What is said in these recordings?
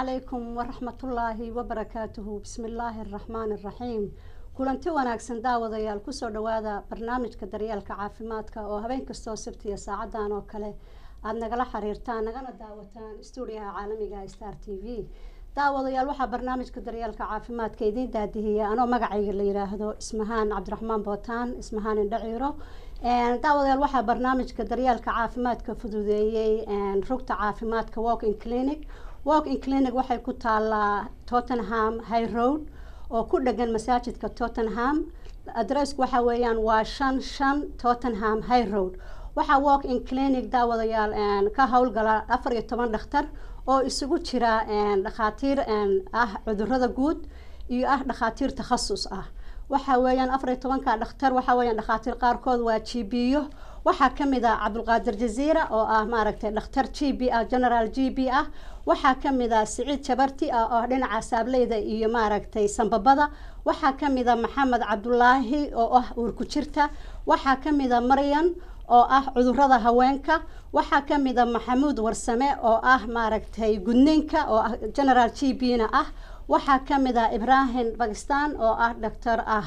calaykum waraxmatullaahi wabarakaatuhu bismi illaahi araxmaani araxiim kulanti wanaagsan daawadayaal kusoo dhawaada barnaamijka daryeelka caafimaadka oo habeen kastoo sabtiya saacadan oo kale aada nagala xiriirtaan nagana daawataan stuudiyaha caalamiga star t v daawadayaal waxaa barnaamijka daryeelka caafimaadka idiin daadihiya anoo magacayga la yiraahdo ismahaan cabdiraxmaan bootaan ismahaan indhaciiro daawadayaal waxaa barnaamijka daryeelka caafimaadka fududeeyey rugta caafimaadka walking clinic walking clinic waxay ku taalaa tottenham high road oo ku dhegan masaajidka tottenham adressku waxa weeyaan waa shan shan tottenham high road waxaa walking clinic daawadayaal ka howlgala afar iyo toban dhakhtar oo isugu jira dhakhaatiir ah cudurada guud iyo ah dhakhaatiir takhasus ah waxa weeyaan afar iyo tobanka dhakhtar waxa weeyaan dhakhaatiir qaarkood waa g b yo waxaa kamid ah cabdulqaadir jaziira oo ah maaragtay dhakhtar g b ah general g b ah waxaa kamid ah siciid jabarti ah oo dhinaca saableyda iyo maaragtay sambabada waxaa kamid a maxamed cabdulaahi oo ah uurku jirta waxaa kamid a maryan oo ah cudurada haweenka waxaa kamid a maxamuud warsame oo ah maaragtay gudniinka oo ah general g b na ah waxaa kamid ah ibrahim bakistan oo ah doctor ah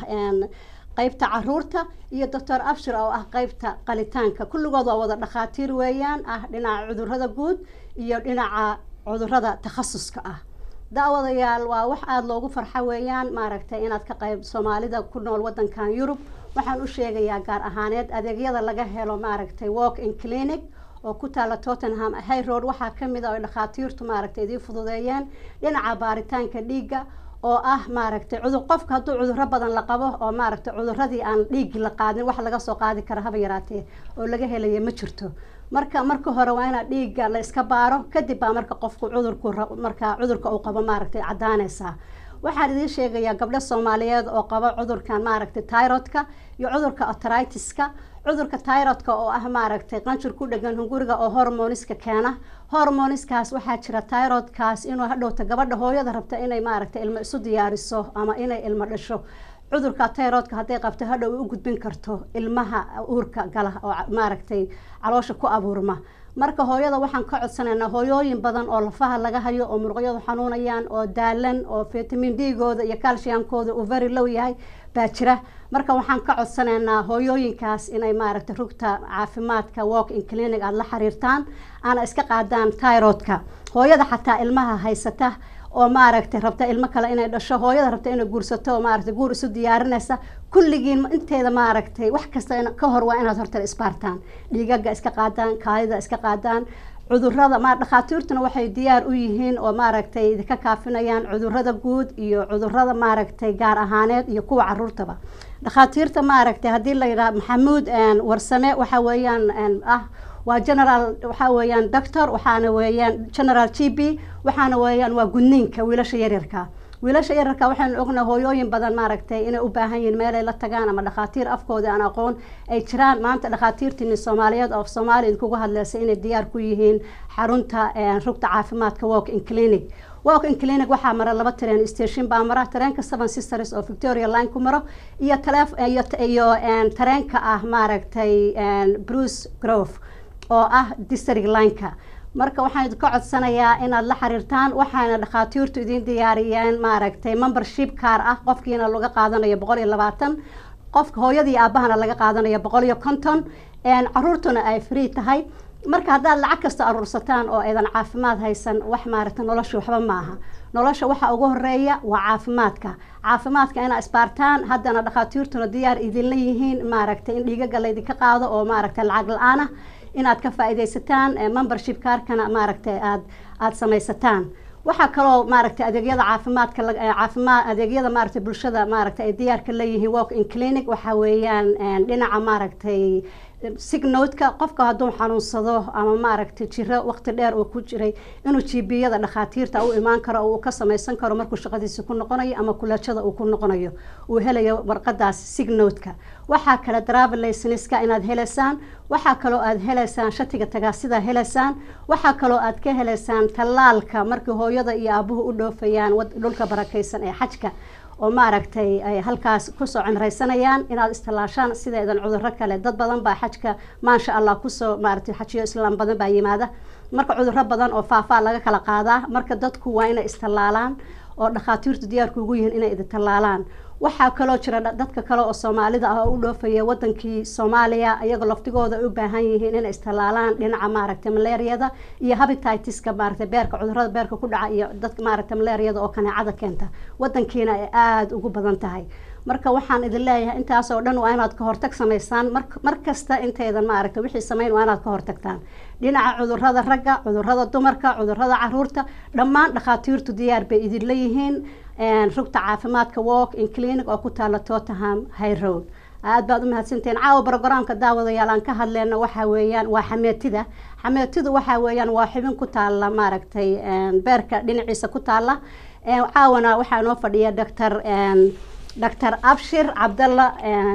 qeybta caruurta iyo doctor abshir oo ah qeybta qalitaanka kulligood waa wada dhakhaatiir weeyaan ah dhinaca cudurada guud iyo dhinaca cudurada takhasuska ah daawadayaal waa wax aada loogu farxo weeyaan maaragtay inaad ka qayb soomaalida ku nool wadankan yurub waxaan u sheegayaa gaar ahaaneed adeegyada laga helo maaragtay walk in clinic oo ku taala tottenham high road waxaa kamid a oy dhakhaatiirtu maaragtay idiin fududeeyeen dhinaca baaritaanka dhiigga oo ah maaragtay cudur qofka hadduu cuduro badan la qabo oo maaragtay cuduradii aan dhiigi la qaadin wax laga soo qaadi kara haba yaraatee oo laga helaya ma jirto marka marka hore waa inaad dhiigga la iska baaro kadib baa marka qofku cudurku marka cudurka uu qabo maaragtay caddaanaysaa waxaan idiin sheegayaa gabdho soomaaliyeed oo qaba cudurkan maaragtay tyrodka iyo cudurka atritiska cudurka tyrodka oo ah maaragtay qanjir ku dhegan hunguriga oo hormoniska keena hormoniskaas waxaa jira tyrodkaas inuu hadhowta gabadha hooyada rabta inay maaragtay ilmo isu diyaariso ama inay ilmo dhasho cudurka tyrodka hadday qabto hadhow u gudbin karto ilmaha uurka gala oo maaragtay caloosha ku abuurma marka hooyada waxaan ka codsanaynaa hooyooyin badan oo lafaha laga hayo oo muruqyadu xanuunayaan oo daalan oo vitamin d-gooda iyo calciumkooda uu very low yahay baa jira marka waxaan ka codsanaynaa hooyooyinkaas inay maaragtay rugta caafimaadka walk in clinic aada la xiriirtaan aana iska qaadaan tyrodka hooyada xataa ilmaha haysata oo maaragtay rabta ilmo kale inay dhasho hooyada rabta inay guursato oo maaragtay guur isu diyaarinaysa kulligiin inteeda maaragtay wax kasta ka hor waa inaad horta isbaartaan dhiigaga iska qaadaan kaadida iska qaadaan cudurada ma dhakhaatiirtuna waxay diyaar u yihiin oo maaragtay idinka kaafinayaan cudurada guud iyo cudurada maaragtay gaar ahaaneed iyo kuwa caruurtaba dhakhaatiirta maaragtay haddii la yidhaha maxamuud warsame waxa weeyaan ah waa general waxaa weeyaan doctor waxaana weeyaan general g b waxaana weeyaan waa gudniinka wiilasha yaryarka wiilasha yaryarka waxaynu ognaha hooyooyin badan maaragtay inay u baahan yihiin meelay la tagaan ama dhakhaatiir afkooda aan aqoon ay jiraan maanta dhakhaatiirtiini soomaaliyeed oo soomaaliya idinkugu hadleysa inay diyaar ku yihiin xarunta rugta caafimaadka walk in clinic walk in clinic waxaa mara laba tareen station baa mara tareenka seven sisters oo victoria line ku maro iyo taleef iyo iyo tareenka ah maaragtay bruce grove oo ah district lineka marka waxaan idinka codsanayaa inaad la xiriirtaan waxaana dhakhaatiirtu idiin diyaariyeen maaragtay membership kaar ah qofkiina laga qaadanayo boqol iyo labaatan qofka hooyadii aabahana laga qaadanayo boqol iyo konton caruurtuna ay free tahay marka haddaad lacag kasta aruursataan oo aydan caafimaad haysan wax maaragtay nolosha waxba maaha nolosha waxa ugu horeeya waa caafimaadka caafimaadka inaa isbaartaan haddana dhakhaatiirtuna diyaar idinla yihiin maaragtay in dhiigaga laydinka qaado oo maaragtay lacag la-aan ah inaad ka faa-ideysataan membership kaarkana maaragtay aad aada samaysataan waxaa kaloo maaragtay adeegyada caafimaadka caafimaad adeegyada maaragtay bulshada maaragtay ay diyaarka leeyihiin walk in clinic waxa weeyaan dhinaca maaragtay signodka qofka hadduu xanuunsado ama maaragtay jiro waqti dheer uu ku jiray inuu gbiyada dhakhaatiirta u imaan karo oo uu ka samaysan karo markuu shaqadiisa ku noqonayo ama kulajada uu ku noqonayo uu helayo warqadaas signodka waxaa kale travelaysinska inaad helaysaan waxaa kaloo aad helaysaan shatiga tagaasida helaysaan waxaa kaloo aad ka helaysaan tallaalka markii hooyada iyo aabuhu u dhoofayaan dhulka barakaysan ee xajka oo maaragtay ay halkaas kusoo cimraysanayaan inaad istallaashaan sideedan cudurro kale dad badan baa xajka maasha allah kusoo maaragtay xajiyo islaam badan baa yimaada marka cudurro badan oo faafaa laga kala qaadaa marka dadku waa inay istallaalaan oo dhakhaatiirtu diyaarku ugu yihiin inay idi tallaalaan waxaa kaloo jira dadka kale oo soomaalida ah oo u dhoofaya wadankii soomaaliya iyagoo laftigooda ay u baahan yihiin inay istallaalaan dhinaca maaragtay malaariyada iyo habititiska maaragtay beerka cudurrada beerka ku dhaca iyo dadka maaragtay malaariyada oo kaneecada keenta wadankiina ay aada ugu badan tahay marka waxaan idin leeyahay intaas oo dhan waa inaad ka hortag samaysaan mar mar kasta intaydan maaragtay wixii samayn waa inaad ka hortagtaan dhinaca cudurrada ragga cudurrada dumarka cudurrada caruurta dhammaan dhakhaatiirtu diyaar bay idin leeyihiin rugta caafimaadka walk in clinic oo ku taala tottenham high road aad baad u mahadsantihiin caawa brogramka daawadayaal aan ka hadleyna waxaa weeyaan waa xameetida xameetidu waxaa weeyaan waa xubin ku taala maaragtay beerka dhinaciisa ku taala caawana waxaa noo fadhiya doctor doctor abshir cabdalla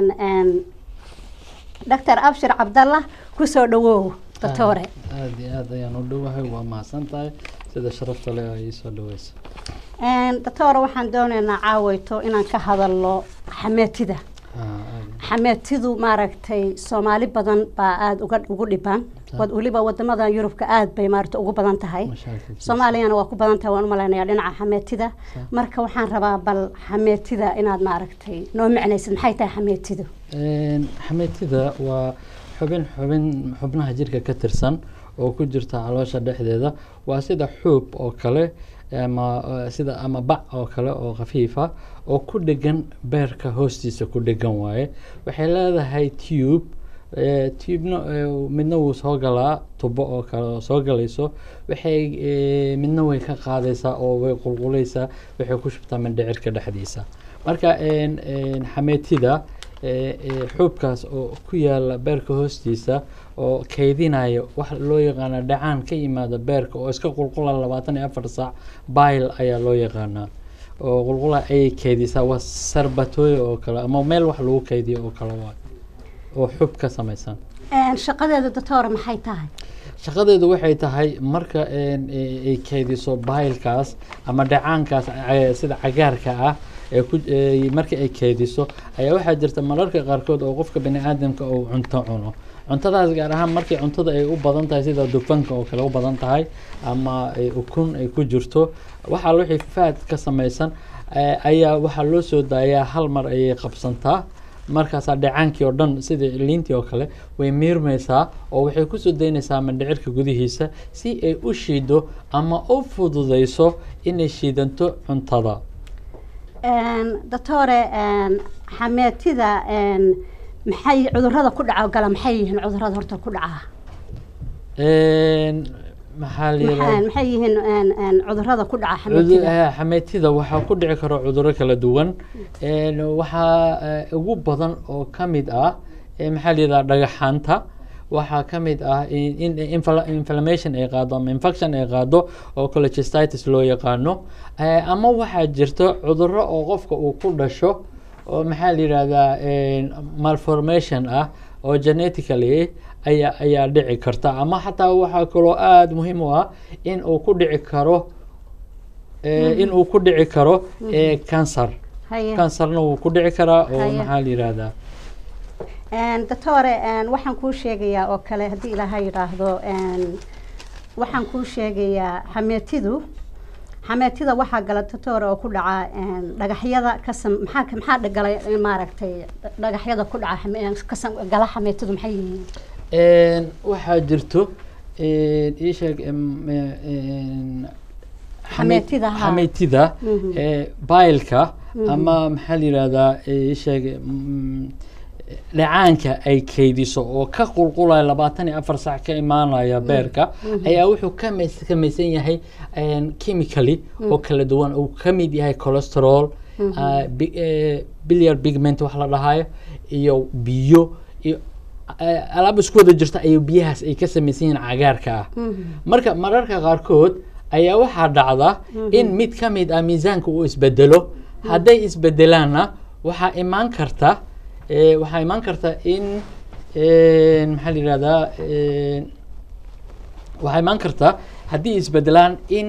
doctor abshir cabdalla kusoo dhawow doctore aada iyo aad ayaan u dhowahay waa mahadsan tahay sida sharafta leh ay iisoo dhaweysa doctore waxaan doonaynaa caaweyto inaan ka hadalno xameetida xameetidu maaragtay soomaali badan baa aada uga ugu dhibaan weliba wadamadan yurubka aada bay maaragta ugu badan tahay soomaaliyana waa ku badan tahay waan u malaynayaa dhinaca xameetida marka waxaan rabaa bal xameetida inaad maaragtay noo micnaysid maxay tahay xameetidu xameetida waa xubin xubin xubnaha jirka ka tirsan oo ku jirta caloosha dhexdeeda waa sida xuub oo kale ama sida ama bac oo kale oo khafiifa oo ku dhegan beerka hoostiisa ku dhegan waaye waxay leedahay tube tubena midna wuu soo galaa tubo oo kale oo soo galayso waxay midna way ka qaadaysaa oo way qulqulaysaa waxay ku shubtaa mindhicirka dhexdiisa marka xameetida xuubkaas oo ku yaala beerka hoostiisa oo kaydinaya wax loo yaqaana dhacaan ka yimaada beerka oo iska qulqula labaatan iyo afar saac bail ayaa loo yaqaanaa oo qulqula ayay kaydisaa waa sarbatooyo oo kale ama meel wax lagu kaydiyo oo kale waay oo xub ka samaysan shaqadeeda doctore maxay tahay shaqadeedu waxay tahay marka ay kaydiso bailkaas ama dhacaankaas sida cagaarka ah ee ku marka ay keydiso ayaa waxaa jirta mararka qaarkood oo qofka bani aadamka uu cunto cuno cuntadaas gaar ahaan markii cuntada ay u badan tahay sida dufanka oo kale u badan tahay ama ukun ay ku jirto waxaa wixii faad ka samaysan ayaa waxaa loo soo daayaa hal mar ayay qabsantaa markaasaa dhacaankii oo dhan sida liintii oo kale way miirmaysaa oo waxay kusoo daynaysaa mandhicirka gudihiisa si ay u shiido ama u fududayso inay shiidanto cuntada doctore xameetida maxay cudurada ku dhaca gala maxay yihiin cudurada horta ku dhaca maxaa la maxay yihiin cudurada ku dhaca xameetida xameetida waxaa ku dhici karo cuduro kala duwan waxaa ugu badan oo ka mid ah maxaa la yidhaha dhagaxaanta waxaa ka mid ah in inflammation ay qaado ama infection ay qaado oo collegistitis loo yaqaano ama waxaa jirta cuduro oo qofka uu ku dhasho oo maxaa la yidhahdaa malformation ah oo genetically ayaa ayaa dhici karta ama xataa waxaa kaloo aada muhiim u ah in uu ku dhici karo in uu ku dhici karo cancer cancerna wuu ku dhici karaa oo maxaa la yidhahdaa doctore waxaan kuu sheegayaa oo kale haddii ilaaha yidhaahdo waxaan kuu sheegayaa xameetidu xameetida waxaa gala doctore oo ku dhaca dhagaxyada kasam maxaa maxaa galay maaragtay dhagaxyada ku dhaca kasam gala xameetidu maxay yihiin waxaa jirto ii sheeg xameetida xameetida bailka ama maxaa la yidhahdaa ii sheeg dhacaanka ay keydiso oo ka qulqulaya labaatan iyo afar sac ka imaanaya beerka ayaa wuxuu ka samaysan yahay chemically oo kala duwan uu ka mid yahay cholesterol biliar pigment wax la dhahayo iyo biyo iyo alaab isku wada jirta ayuu biyahaas ay ka samaysan yihiin cagaarka ah marka mararka qaarkood ayaa waxaa dhacda in mid ka mid ah miisaanka uu isbedelo hadday isbedelaanna waxaa imaan karta waxaa imaan karta in maxaa la yihahdaa waxaa imaan karta haddii isbedelaan in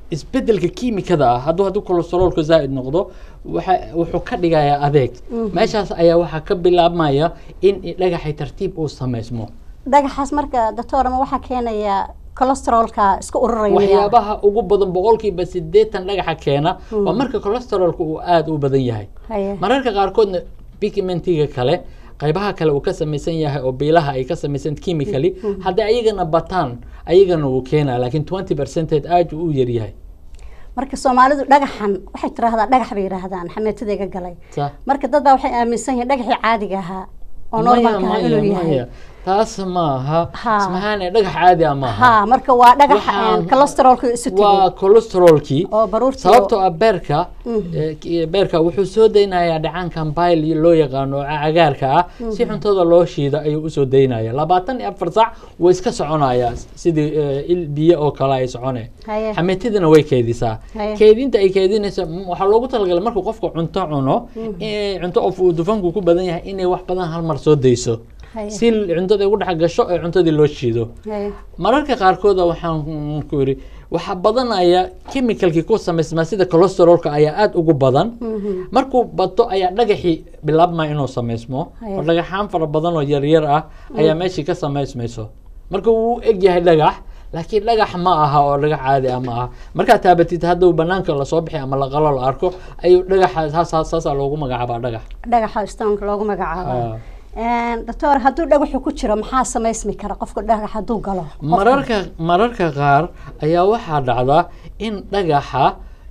isbedelka kiimikada ah hadduu hadduu kolesteroolka zaa'id noqdo waxa wuxuu ka dhigayaa adeeg meeshaas ayaa waxaa ka bilaabmaya in dhagaxay tartiib uu samaysmo dhagaxaas marka doctor ma waxaa keenaya cholesterolka iska ururaya miyaa? waxyaabaha ugu badan boqolkiiba sideetan dhagaxa keena waa marka cholesterolka uu aada u badan yahay Haye. mararka qaarkoodna pigmentiga kale qaybaha kale uu ka samaysan yahay oo biilaha ay ka samaysan chemically hadday ayagana bataan ayagana wuu keenaa laakiin twenty percentage aad uu u yaryahay marka soomaalidu dhagaxan waxay tiraahdaa dhagax bay yidhaahdaan xameetadayga galay Sa- marka dad baa waxay aaminsan yihiin dhagaxii caadiga ahaa oo maya, normalka ahaa maya, inuu yahay maya. taas maaha Ha. ismahaane dhagax caadi ah maaha ha marka waa dhagax Waxaan- cholesterolka isu waa tegay cholesterolkii oo baruurtii sababtoo ah beerka eh, ki- beerka wuxuu soo daynayaa dhacaankan bile loo yaqaano oo cagaarka ah si cuntada loo shiida ayuu usoo daynaya labaatan iyo afar sac wuu iska soconayaa sidii eh, il biyo oo kale ay socone Haye. xameetidana way keedisaa Haye. keedinta ay keedinayso m- waxaa loogu talagalay markuu qofka cunto cuno eh, cunto of uu dufanku ku badan yahay inay wax badan hal mar soo dayso Haye. si cuntada ugu dhex gasho ee cuntadii loo shiido Haye. mararka qaarkooda waxaan ku yidhi waxaa badanaya chemicalkii ku samaysmaa sida cholesterolka ayaa aada ugu badan markuu bato ayaa dhagaxii bilaabmaya inuu samaysmo Haya. oo dhagaxaan fara badan oo yaryar ah ayaa meeshii ka samaysmayso marka wuu eg yahay dhagax laakiin dhagax ma aha oo dhagax caadi ah ma aha markaad taabatid hadduu banaanka lasoo bixi ama laqalo la arko ayuu dhagaxa saas saasaa loogu magacaabaa dhagax dhagaxa stonka loogu magacaabo Ah. doctor hadduu dhagaxu ku jiro maxaa samaysmi kara qofka dhagax hadduu galo Qofka- mararka mararka qaar ayaa waxaa dhacda in dhagaxa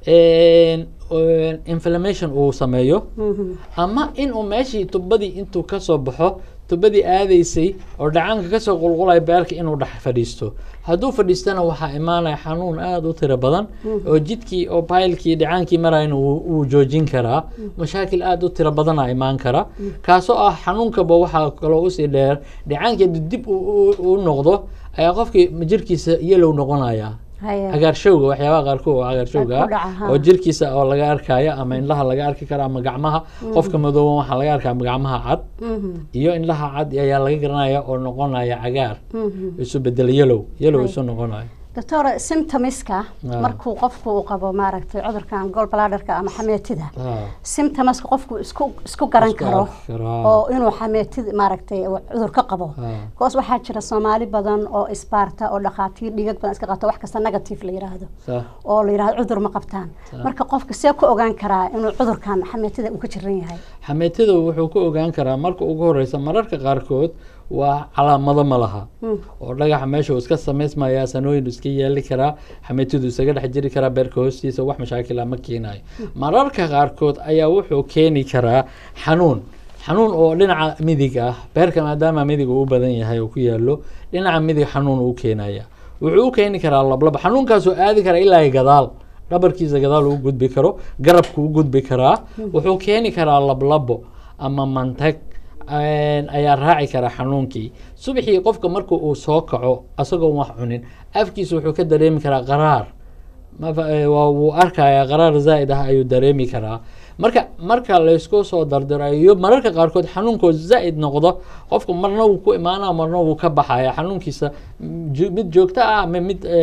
een, een, inflammation uu sameeyo Mhm. ama inuu meeshii tubadii intuu kasoo baxo tubadii aadaysay oo dhacaanka kasoo qulqulaya beerka inuu dhex fadhiisto hadduu fadhiistana waxaa imaanaya xanuun aada u tiro badan oo jidkii oo baylkii dhacaankii marayna wuu wuu joojin karaa mashaakil aada u tiro badana imaan kara kaasoo ah xanuunkaba waxaa kaloo usii dheer dhacaankii hadduu dib u- u u noqdo ayaa qofkii jirkiisa yelow noqonaya Haye. cagaarshowga waxyaabaha qaarkood oo cagaarshowga Ku dhaca, ah ha. oo jirkiisa oo laga arkayo ama indhaha laga arki karo ama gacmaha qofka madooban waxaa laga arkaa gacmaha cad Mhm. iyo indhaha cad ayaa laga garanaya oo noqonaya cagaar Mhm. isu bedel yellow yellow isu noqonayo doctor symptomiska Ah. markuu qofku uu qabo maaragtay cudurkan gallbladderka ama xameetida Ah, symptomaska qofku isku isku garan Isku karo arki karo, ah. oo inuu xameetida maaragtay uu cudur ka qabo Ah. koos waxaa jira soomaali badan oo isbaarta oo dhakhaatiir dhigag badan iska qabta wax kasta negative la yiraahdo sa- oo la yiraahdo cudur ma qabtaan marka qofka see ku ogaan karaa inuu cudurkan xameetida uu ka jiran yahay xameetida wuxuu ku ogaan karaa marka ugu horeysa mararka qaarkood waa calaamado ma laha oo dhagaxa meesha uu iska samaysmaya sanooyin uu iska yeeli karaa xameetidu isaga dhex jiri karaa beerka hoostiisa wax mashaakila ma keenayo mararka qaarkood ayaa wuxuu keeni karaa xanuun xanuun oo dhinaca midig ah beerka maadaama midig uu u badan yahay oo ku yaalo dhinaca midig xanuun uu keenaya wuxuu u keeni karaa lablaba xanuunkaasoo aadi kara ilaa iyo gadaal dhabarkiisa gadaal uu gudbi karo garabku u gudbi karaa wuxuu keeni karaa lablabo ama mantag een, ayaa raaci kara xanuunkii subaxii qofka marka uu soo kaco asagoon wax cunin afkiisa wuxuu ka dareemi karaa qaraar Mafa- ee, waa wuu arkayaa qaraar zaa'id ah ayuu dareemi karaa marka marka laysku soo dardirayo mararka qaarkood xanuunkoo zaa'id noqdo qofku marna wuu ku imaanaa marna wuu ka baxaya xanuunkiisa mm, jo- mid joogto ah ama mid ee,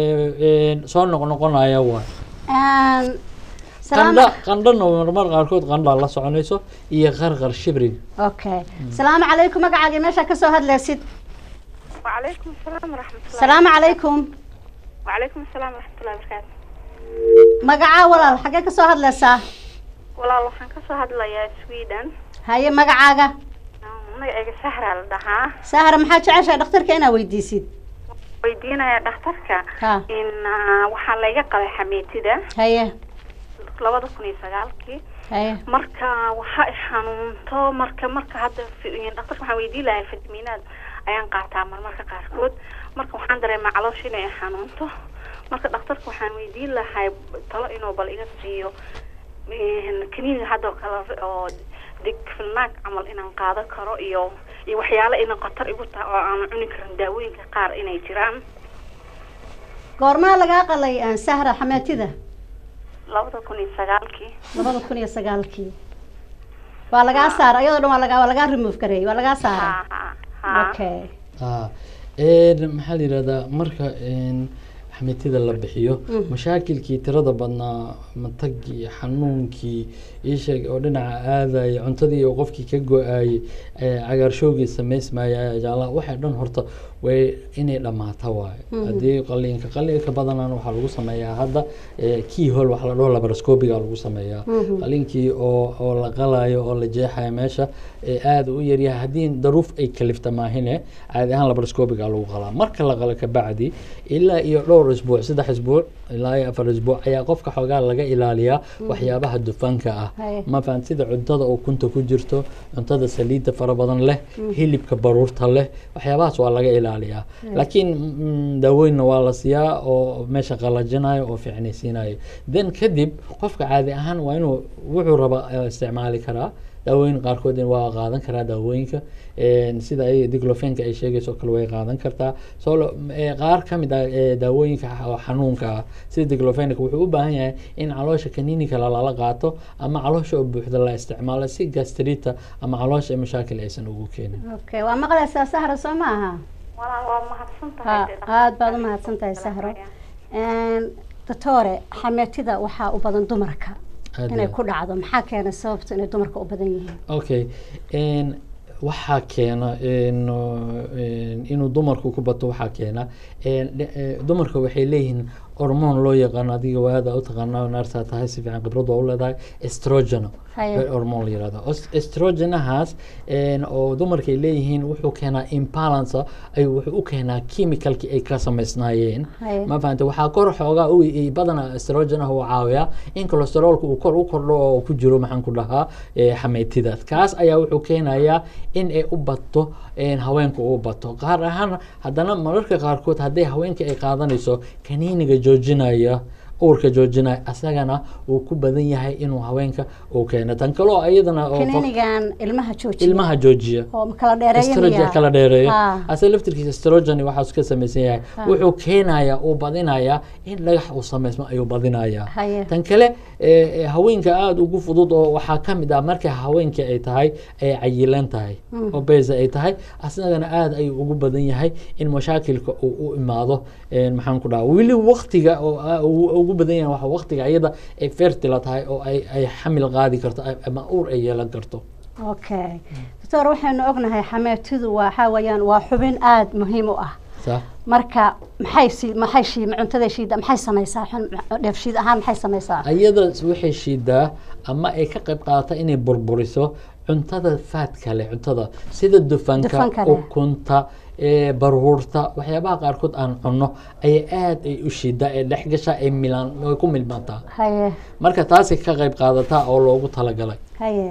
ee, soo noqnoqonaya waay salaam qandha qandhana marmar qaarkood qandhaa la soconayso iyo qarqar shibrig okay salaamu calaykum magacaaga meesha ka soo hadlaysid وعليكم السلام ورحمة الله salaamu calaykum وعليكم السلام ورحمة الله وبركاته magacaa walaal xaggee ka soo hadlaysaa walaal waxaan ka soo hadlayaa Sweden haye magacaaga magacayga Sahra la dhahaa sahra maxaa jeceshahay dhakhtarka inaad weydiisid weydiinaya dhakhtarka Ha. in ah, waxaa layga qabay xameetida haye labada kun iyo sagaalkii haye marka waxa i xanuunto marka marka hadda fi- dhakhtarka waxaan weydiin lahay fitamiinaad ayaan qaataa marmarka qaarkood marka waxaan dareemaa caloosha inay i xanuunto marka dhakhtarka waxaan weydiin lahay talo inuu bal iga siiyo een, kaniiniga hadda oo kale oo digfilnaag camal inaan qaadan karo iyo iyo waxyaalo inay khatar igu tahay oo aan cuni karin daawooyinka qaar inay jiraan goormaa lagaa qalay aan sahra xameetida labada kun iyo sagaalkii labada kun iyo sagaalkii waa lagaa saara iyadoo dhan waa lagaa waa lagaa remove gareeyey waa lagaa saara ha ha ha okay Ah, een, maxaa la yidhahdaa marka een, xameetida la bixiyo mashaakilkii tirada badnaa matagii xanuunkii iisheeg oo dhinaca aadaya cuntadii oo qofkii ka go-aayey ee cagaarshowgii samaysmaya jaala waxay dhan horta way inay dhammaata waaye haddii qaliinka qaliinka badanaan waxaa lagu sameeyaa hadda key hole waxa la dhaho laparoscopiga lagu sameeyaa qaliinkii oo oo la qalayo oo la jeexayo meesha ee aada u yaryahay haddii daruuf ay kalifta maahine caadi ahaan laparoscopiga lagu qalaa marka la qalo kabacdi ilaa iyo dhowr isbuuc saddex isbuuc ilaa iyo afar isbuuc ayaa qofka xoogaa laga ilaaliyaa waxyaabaha dufanka ah Haye. ma fahan sida cuntada oo kunta ku jirto cuntada saliidda fara badan leh hilibka baruurta leh waxyaabahaas waa laga ilaaliyaa laakiin mm, daawooyinna waa la siiyaa oo meesha qalajinayo oo fiicnaysiinayo then kadib qofka caadi ahaan waa inuu wuxuu raba eh, isticmaali karaa daawooyin qaarkood waa qaadan karaa daawooyinka een, sida ay diglofenka ay sheegayso kale way qaadan kartaa soo qaar ka mid ah ee daawooyinka xa- oo xanuunka ah sida diglofenka wuxuu u baahan yahay in caloosha kaniinika lala qaato ama caloosha oo buuxda la isticmaalo si gastrita ama caloosha ay mashaakil aysan ugu keenin okay waa maqlaysaa sahra soo ma aha walaal waa mahadsan ha tahay dee aada baad u mahadsan tahay sahro doctore xameetida waxaa u badan dumarka Aad inay iyo ku dhacdo maxaa keena sababta inay dumarka u badan yihiin okay n waxaa keena in, in- inuu dumarku ku bato waxaa keena een, dhe- ee, dumarka waxay leeyihiin hormoon loo yaqaano adiga waada u taqaana naartaa tahay si fiican khibrad waa u leedahay estrogeno Haye. hormoon la yirahdo Os- estrogenahaas een, oo dumarka ay leeyihiin wuxuu keenaa imbalance ay wuxuu u keenaa chemicalki ay ka samaysnaayeen Haye. ma fahanta waxaa kor xoogaa u i- badanaa estrogenaha uu caawiyaa in cholesterolka uu kor u kordho oo ku jiro maxaan ku dhahaa eh, xameytida kaas ayaa wuxuu keenayaa in ay u bato een, haweenka u bato qaar ahaan haddana mararka qaarkood hadday haweenka ay qaadanayso kaniiniga joojinaya uurka joojinaya asagana uu ku badan yahay inuu haweenka uu keeno tan kaloo iyadana oo qof- kaninigan ilmaha joojiya ilmaha joojiya oo kala dheereeya estrogen miyaa? kala dheereeyo Ha. ase laftirkiisa estrogen waxaas ka samaysan yahay wuxuu keenayaa uu badinayaa in dhagax uu samaysmo ayuu badinayaa Haye. tan kale eh, eh, haweenka aada ugu fudud oo waxaa ka mid ah marka haweenka ay tahay ay cayilan tahay oo beza ay tahay asagana aada ayuu ugu badan yahay in mashaakilka uu u imaado eh, maxaan ku dhaha weli waqtiga oo ah, uu ugu badan yahay waxa waqtiga iyada ay fertila tahay oo ay ay xamil qaadi karto ay- ama uur ay yeelan karto okay doctor waxaynu ognahay xameetidu waxaa weeyaan waa xubin aada muhiim u ah sa marka maxay sii maxay shii cuntada shiida maxay samaysaa xun dheefshiid ahaan maxay samaysaa ayada waxay shiidaa ama ay ka qayb qaadataa inay burburiso cuntada faadka leh cuntada sida dufanka Dufanka leh. ukunta ee baruurta waxyaabaha qaarkood aan cunno ayay aad ay u shiidaa ee dhex gashaa ay milaan way ku milmaantaa haye marka taasay ka qayb qaadataa oo loogu talagalay haye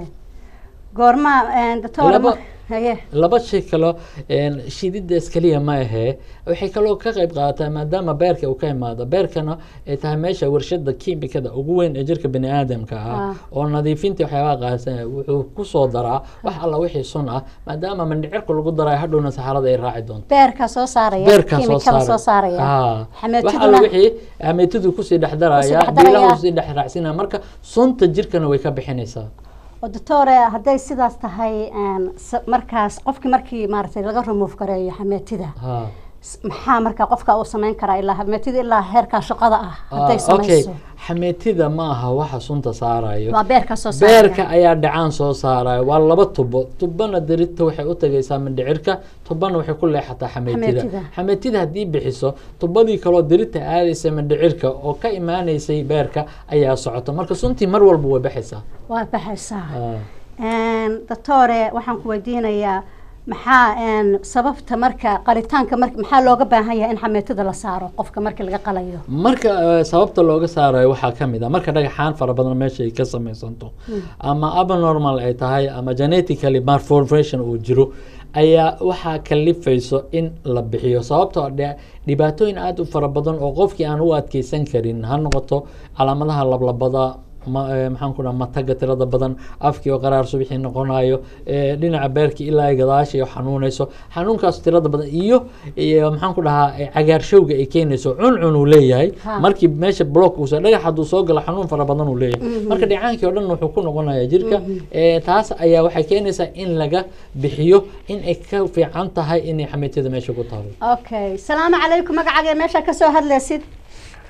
goorma doctor Laba- haye laba shay kalo een, shiididaas keliya ma ahee waxay kaloo ka qayb qaadataa maadaama beerka uu ka imaado beerkana ay tahay meesha warshada kiimikada ugu weyn ee jirka bani aadamka ah Ah. oo nadiifinta waxyaabaha qaadsan wuxuu kusoo daraa wax alla wixii sun ah maadaama mandhicirka lagu darayo hadhowna saxarada ay raaci doonto beerka soo saaraya beerkaa soo kiimikada soo saaray saaraya Ah. wax alla xameetiduna wixii ameetidu kusii dhex daraya Kusii dhex daraya. biilaha usii dhex raacsinaya marka sunta jirkana way ka bixinaysaa oo doctor hadday sidaas tahay een, s- markaas qofkii markii maaragtay laga remove gareeyo xameetida ha s- maxaa marka qofka uu samayn karaa ilaa xameetida ilaa heerkaa shaqada ah hadday Ah, okay samayso xameetida ma aha waxa sunta saarayo waa beerka soo saaraya beerka ayaa dhacaan soo saaraya waa laba tubo tubana dirita waxay u tagaysaa mindhicirka tubana waxay ku leexataa xameetida Xameetida. xameetida haddii bixiso tubadii kaloo dirita aadaysa mindhicirka oo ka imaanaysay beerka ayaa socota marka suntii mar walba way baxaysaa waa baxaysaa Ah. Een, doctore waxaan ku weydiinayaa maxaa een, sababta marka qalitaanka mar maxaa looga baahan yahay in xameetida la saaro qofka markii laga qalayo marka eh, sababta looga saarayo waxaa ka mid ah marka dhagaxaan fara badan meesha ay ka samaysanto ama abnormal ay tahay ama genetically malformation uu jiro ayaa waxaa kalifayso in la bixiyo sababtoo dhe- dhibaatooyin aada u fara badan oo qofkii aan u adkeysan karin ha noqoto calaamadaha lablabada ma eh, maxaan ku dhaha mataga tirada badan afkii oo qaraar subixii noqonayo eh, dhinaca beerkii ilaa ay gadaashii oo xanuunayso xanuunkaas tirada badan iyo iyo maxaan ku dhahaa eh, cagaarshowga ay keenayso cuncun uu leeyahay Ha. markii meesha block uusa dhagax hadduu soo galo xanuun fara badan uu leeyahay marka dhicaankii oo dhan wuxuu ku noqonayaa jirka Eh, taas ayaa waxay keenaysaa in laga bixiyo in ay ka fiican tahay inay xameetiyada meesha ku taalo okay salaamu calaykum magacaaga meesha ka soo hadlaysid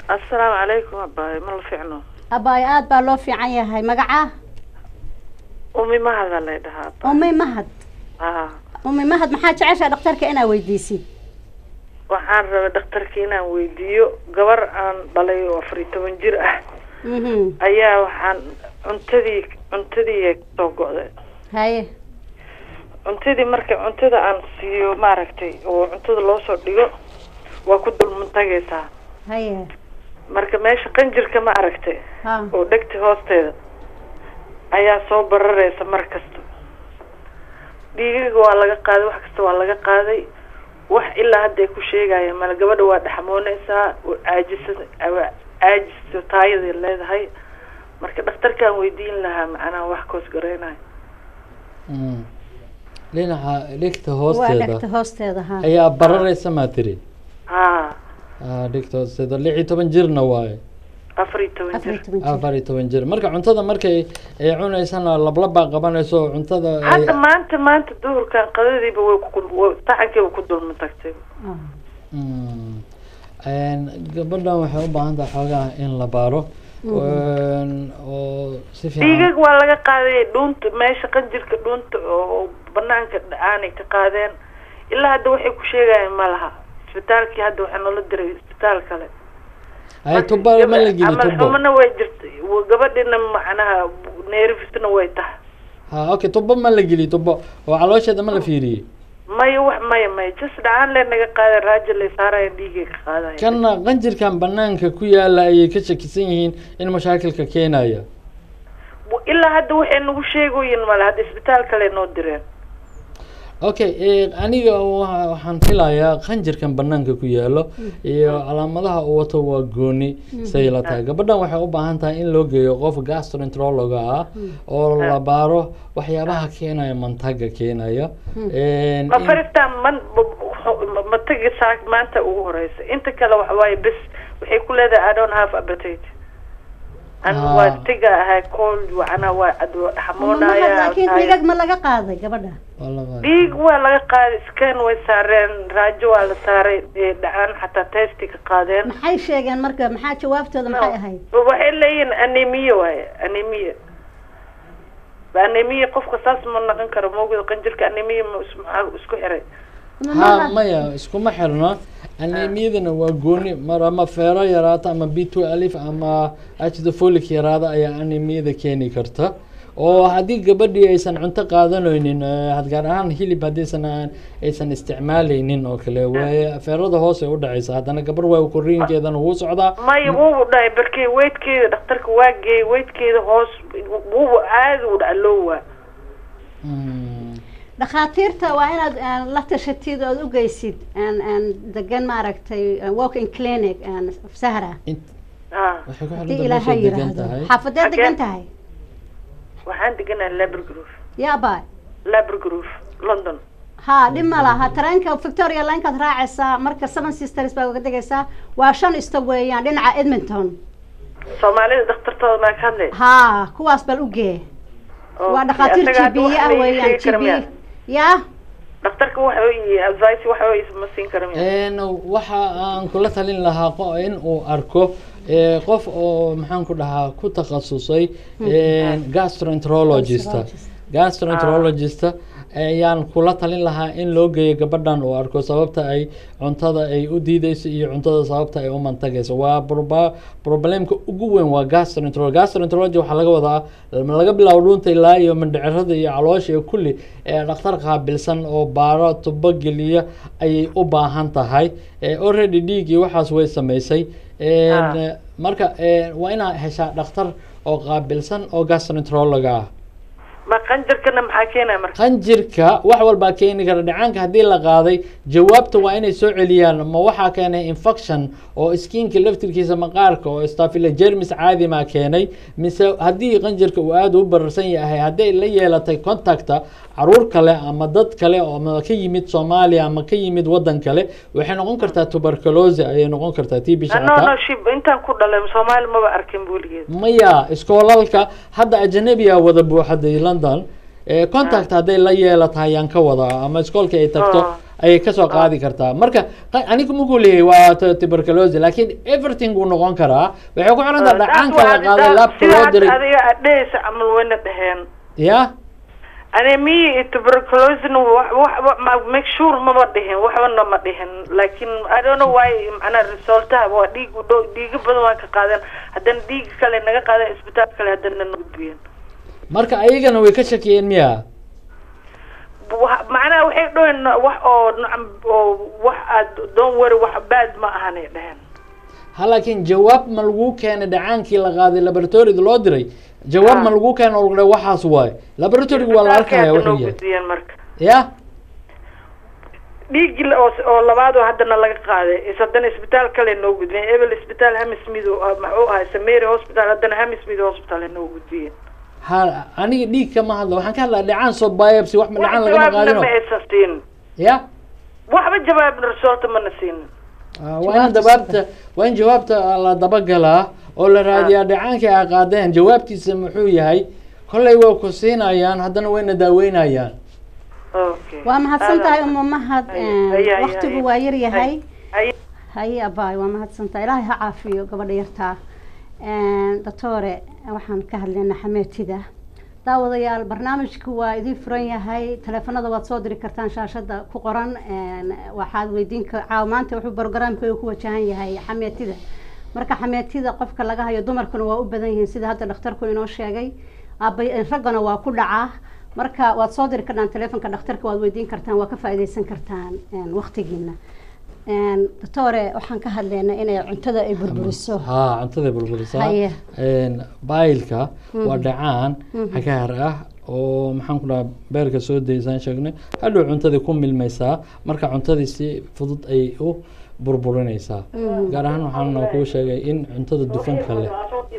assalaamu calaykum abaay ma la fiicno abaay aada baa loo fiican yahay magaca umi mahada lay dhahaa umi mahad haa umi mahad maxaa jeceshaa dhakhtarka inaa weydiisid waxaan rabay dhakhtarka inaan weydiiyo gabar aan dhalay oo afar iyo toban jir ah mhm ayaa waxaan cuntadii cuntadii kasoo go'day haye cuntadii marka cuntada aan siiyo maaragtay oo cuntada loo soo dhigo waa ku dulmuntagaysaa haye marka meesha qanjirka ma aragtay ha oo dhegta hoosteeda ayaa soo barareysa mar kasta dhiigaga waa laga qaaday wax kasta waa laga qaaday wax ilaa hadda ay ku sheegayaan male gabadha waa dhaxmooneysaa waa caajisa waa caajiso taayaday leedahay marka dhakhtarkaan weydiin lahaa macnaha wax koos gareynayo Mm. dhinaca dhigta waa hoosteeda dhegta hoosteeda ha ayaa barareysa maa tiri haa Ah, dhigta hoosteeda lix iyo toban jirna waaye afar iyo toban afar iyo jir toban jir afar iyo toban jir marka cuntada markay ay cuneysana lablabaa qabanayso oo cuntada ay hadda maanta maanta duhurkan qadadiiba way ku way- saxankiiba ku dulma tagtay Ah. Mm. Een, gabadhan waxay u baahan tahay xoogaa in la baaro Een, oo si fiican dhiigag waa laga qaaday dhuunta meesha qanjirka dhuunta oo banaanka aanay ka qaadeen ilaa hadda waxay ku sheegayaan ma laha isbitaalkii hadda waxaa noola diray isbitaal kale ay tubo ma la geli amal tubo xumana way jirtay wa- gabadhina macnaha neerifisna way tahay ha okay tubo ma la geli tubo oo caloosheeda ma la fiiriyey maya wax maya maya jas dhacaan le naga qaaday raajo lay saaraya dhiigay ka qaadaya kana qanjirkan banaanka ku yaala ayay ka shakisan yihiin in mashaakilka keenaya ilaa hadda waxay nagu sheegoyin male hadda isbitaal kale noo direen okay eh, aniga wa- waxaan filayaa qanjirkan banaanka ku yaalo iyo calaamadaha uu wato waa gooni say la tahay gabadhan waxay u baahan tahay in loo geeyo qof gastroenterologa ah oo la baaro waxyaabaha keenaya mantaga keenaya Een, ma in- faristaan man ma- ma tagi saa maanta ugu horeysa inta kale waxa waaye bes waxay ku leedahay i don't have appetite an Ah. waa tiga ahay cold wacana waa ad waa Uma mahad dhaxmoonaya laakiin dhiigag ma laga qaaday gabadha waa la qaaday. dhiig waa laga qaaday scan way saareen raajo waa la saaray ee dhacaan xataa testy ka qaadeen maxay sheegeen marka maxaa jawaabtooda maxay ahayd waxay leeyihiin anemia waaye anemia anemia qofka saas ma naqon karo moogada qanjirka anemia ma is- maxaa isku xiray Uma ha mahad- maya iskuma xirno anemiyadana waa gooni mar ama feero yaraata ama b two alif ama acid folic yaraada ayaa anemiyada keeni karta oo haddii gabadhii aysan cunto qaadanaynin eh, had gaar ahaan hilib haddaysan aan- aysan isticmaalaynin oo kale waaye feerada hoose u dhacaysa haddana gabar waa koriinkeedana wuu socdaa maya wuubu dhahay barkey weydkeeda dhakhtarka waa geeyey weydkeeda hoos wuubu aada u dhaca loo waa Mm. dhakhaatiirta waa inaad aan, la tashatid ood u geysid aan- aan degan maaragtay aan walking clinic aan sahra Int- ah waxay ku haddii xiran ilaahay tahay degan yiraahdo tahay xaafadeed Xagee? degan tahay waxaan deganahay labergrove yaaba labergrove london ha dhib ma laha tareenka victoria linekaad raacaysaa marka seven sisters baa uga degaysaa waa shan isto weeyaan dhinaca edmonton soomaalida dhakhtartooda maa ka hadlay ha kuwaas bal u gee waa dhakhaatiir Asaga hadda jibiye wax ah la ii weeyaan sheegi kara miyaa? jibiye ya dhakhtarka waxa uu advice waxa uu ma siin kara miya Een, waxa aan kula talin lahaa qo- in uu arko eh, qof oo maxaan ku dhahaa ku takhasusay een, gastroenterologista gastroenterologista ayaan kula talin lahaa in loo geeyo gabadhan uu arko sababta ay cuntada ay u diideyso iyo cuntada sababta ay u mantagayso waa proba- problemka ugu weyn waa gastroenterology gastroenterology waxaa laga wadaa laga bilaabo dhuunta ilaa iyo mindhicirada iyo caloosha iyo kulli ee dhakhtar qaabilsan oo baaro tubo geliya ayay u baahan tahay Eh, already dhiiggii waxaas way samaysay Een, Ah. eh, marka eh, waa inaad heshaa dhakhtar oo qaabilsan oo gastroenterologa ah ma qanjarkana maxaa keenaya marka qanjirka wax walbaa keeni kara dhacaanka haddii la qaaday jawaabta waa inay soo celiyaan ma waxaa keenay infection oo skinka laftirkiisa maqaarka oo stafila jermis caadi maa keenay mise haddii qanjirka uu aada u bararsan yahay hadday la yeelatay contacta caruur kale ama dad kale oo ama ka yimid soomaaliya ama ka yimid wadan kale waxay noqon kartaa tuberculosis ayay noqon kartaa tii bisha no no shib intaan ku dhalay soomaali maba arkin weligeed maya iskoolalka hadda ajanabiya wada buuxaday london Eh, contact hadday la yeelata ayaan ka wadaa ama iskoolka ay tagto Ah. ayay kasoo qaadi kartaa marka qa- aniga mugu leeyahay waa tu- tuberculosis laakiin everything wuu noqon karaa waxay ku xiran tahay dhacaanka la qaaday laabka sida loo hadda diray adiga aad dhehaysa camal wayna dheheen ya anemia iyo tuberculosina wax wax wax- ma- make sure maba dhihin waxbana ma dhihin laakiin i don't know why macnaa resultaha waa dhiig u dhow dhiiga badan waan ka qaadeen haddana dhiiga kale naga qaadeen isbitaal kale haddana na gudbiyeen marka ayagana way ka shakiyeen miya Wa- macnaha waxay dhaheen wax oo nacam oo wax aad don't worry wax bad ma ahanay dheheen ha laakiin jawaab ma lagu keenay dhacaankii la qaaday laboratorida loo diray jawaab ma Ah. lagu keenay oo lagu dhahay waxaas waaye laboratoriga waa la arkaya Isbitaalkay hadda wuxuu noo yahay gudbiyeen marka ya dhiigii la- oo oo labaad oo haddana laga qaaday is haddana isbitaal kale noo gudbiyeen ebel isbitaal hammersmith oo ah, muxuu ahay samary hospital haddana hammersmith hospital ay noo gudbiyeen ha aniga dhiig kama hadla waxaan ka hadlaa dhacaan soo biopsy wax ma wax dhacaan lagama jawaabna qaadino ma aysan siinin ya waxba jawaab resulta mana siinin Ah, waa in jawaabta waa in jawaabta la dabagalaa oo la raadiyaa dhacaankii ay qaadeen jawaabtiisa muxuu yahay kollay waa ku siinayaan haddana wayna daaweynayaan okay waa mahadsan tahay Adaa- umu mahad Haya, haya, haya, waktigu haya. waa yar yahay Hay- haye abaay waa mahadsan tahay ilaahay ha caafiyo gabadha yartaa doctore waxaan ka hadlaynaa xameetida daawadayaal barnaamijku waa idiin furan yahay taleefanada waad soo diri kartaan shaashada ku qoran een, waxaad weydiin ka caaw maanta wuxuu barogaraamka ku wajahan yahay xameetida marka xameetida qofka laga hayo dumarkuna waa u badan yihiin sida hadda dhakhtarku inoo sheegay aabay raggana waa ku dhacaa marka waad soo diri kartaan taleefonka dhakhtarka waad weydiin kartaan waa ka faa'iidaysan kartaan een, waqtigiina Een, doctore waxaan ka hadlaynaa inay cuntada ay burburiso ha cuntada burburisaa Haye. Een, baylka waa dhacaan xagaar ah oo maxaan ku dhahaa beerka soo daysaan sheegnay hadhow cuntadii ku milmaysaa marka cuntadii si fudud ayay u burburinaysaa gaar ahaan waxaan kuu sheegay in cuntada dufanka leh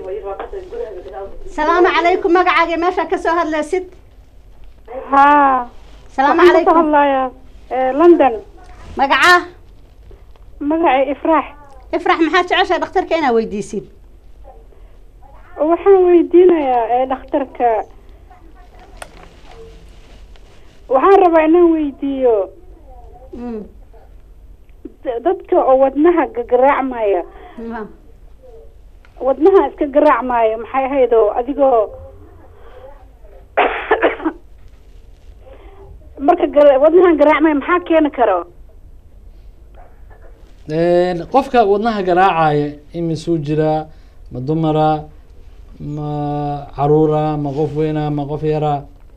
salaamu calaykum magacaaga meeshaa kasoo hadlaysid haa salaamu waxaan kasoo calaykum hadlayaa eh, london magacaa magacay ifraax ifrax maxaa jeceshahay dhakhtarka inaa weydiisid waxaan weydiinayaa ee dhakhtarka waxaan rabaa inaan weydiiyo Mm, d- dadka oo wadnaha gagaraacmaya ma. wadnaha iska garaacmaya maxay ahayd oo adigoo marka gar- wadnahan garaacmaya maxaa keeni karo Een, qofka wadnaha garaacaya imisuu jiraa ma dumara ma caruura ma qof weyna ma qof yara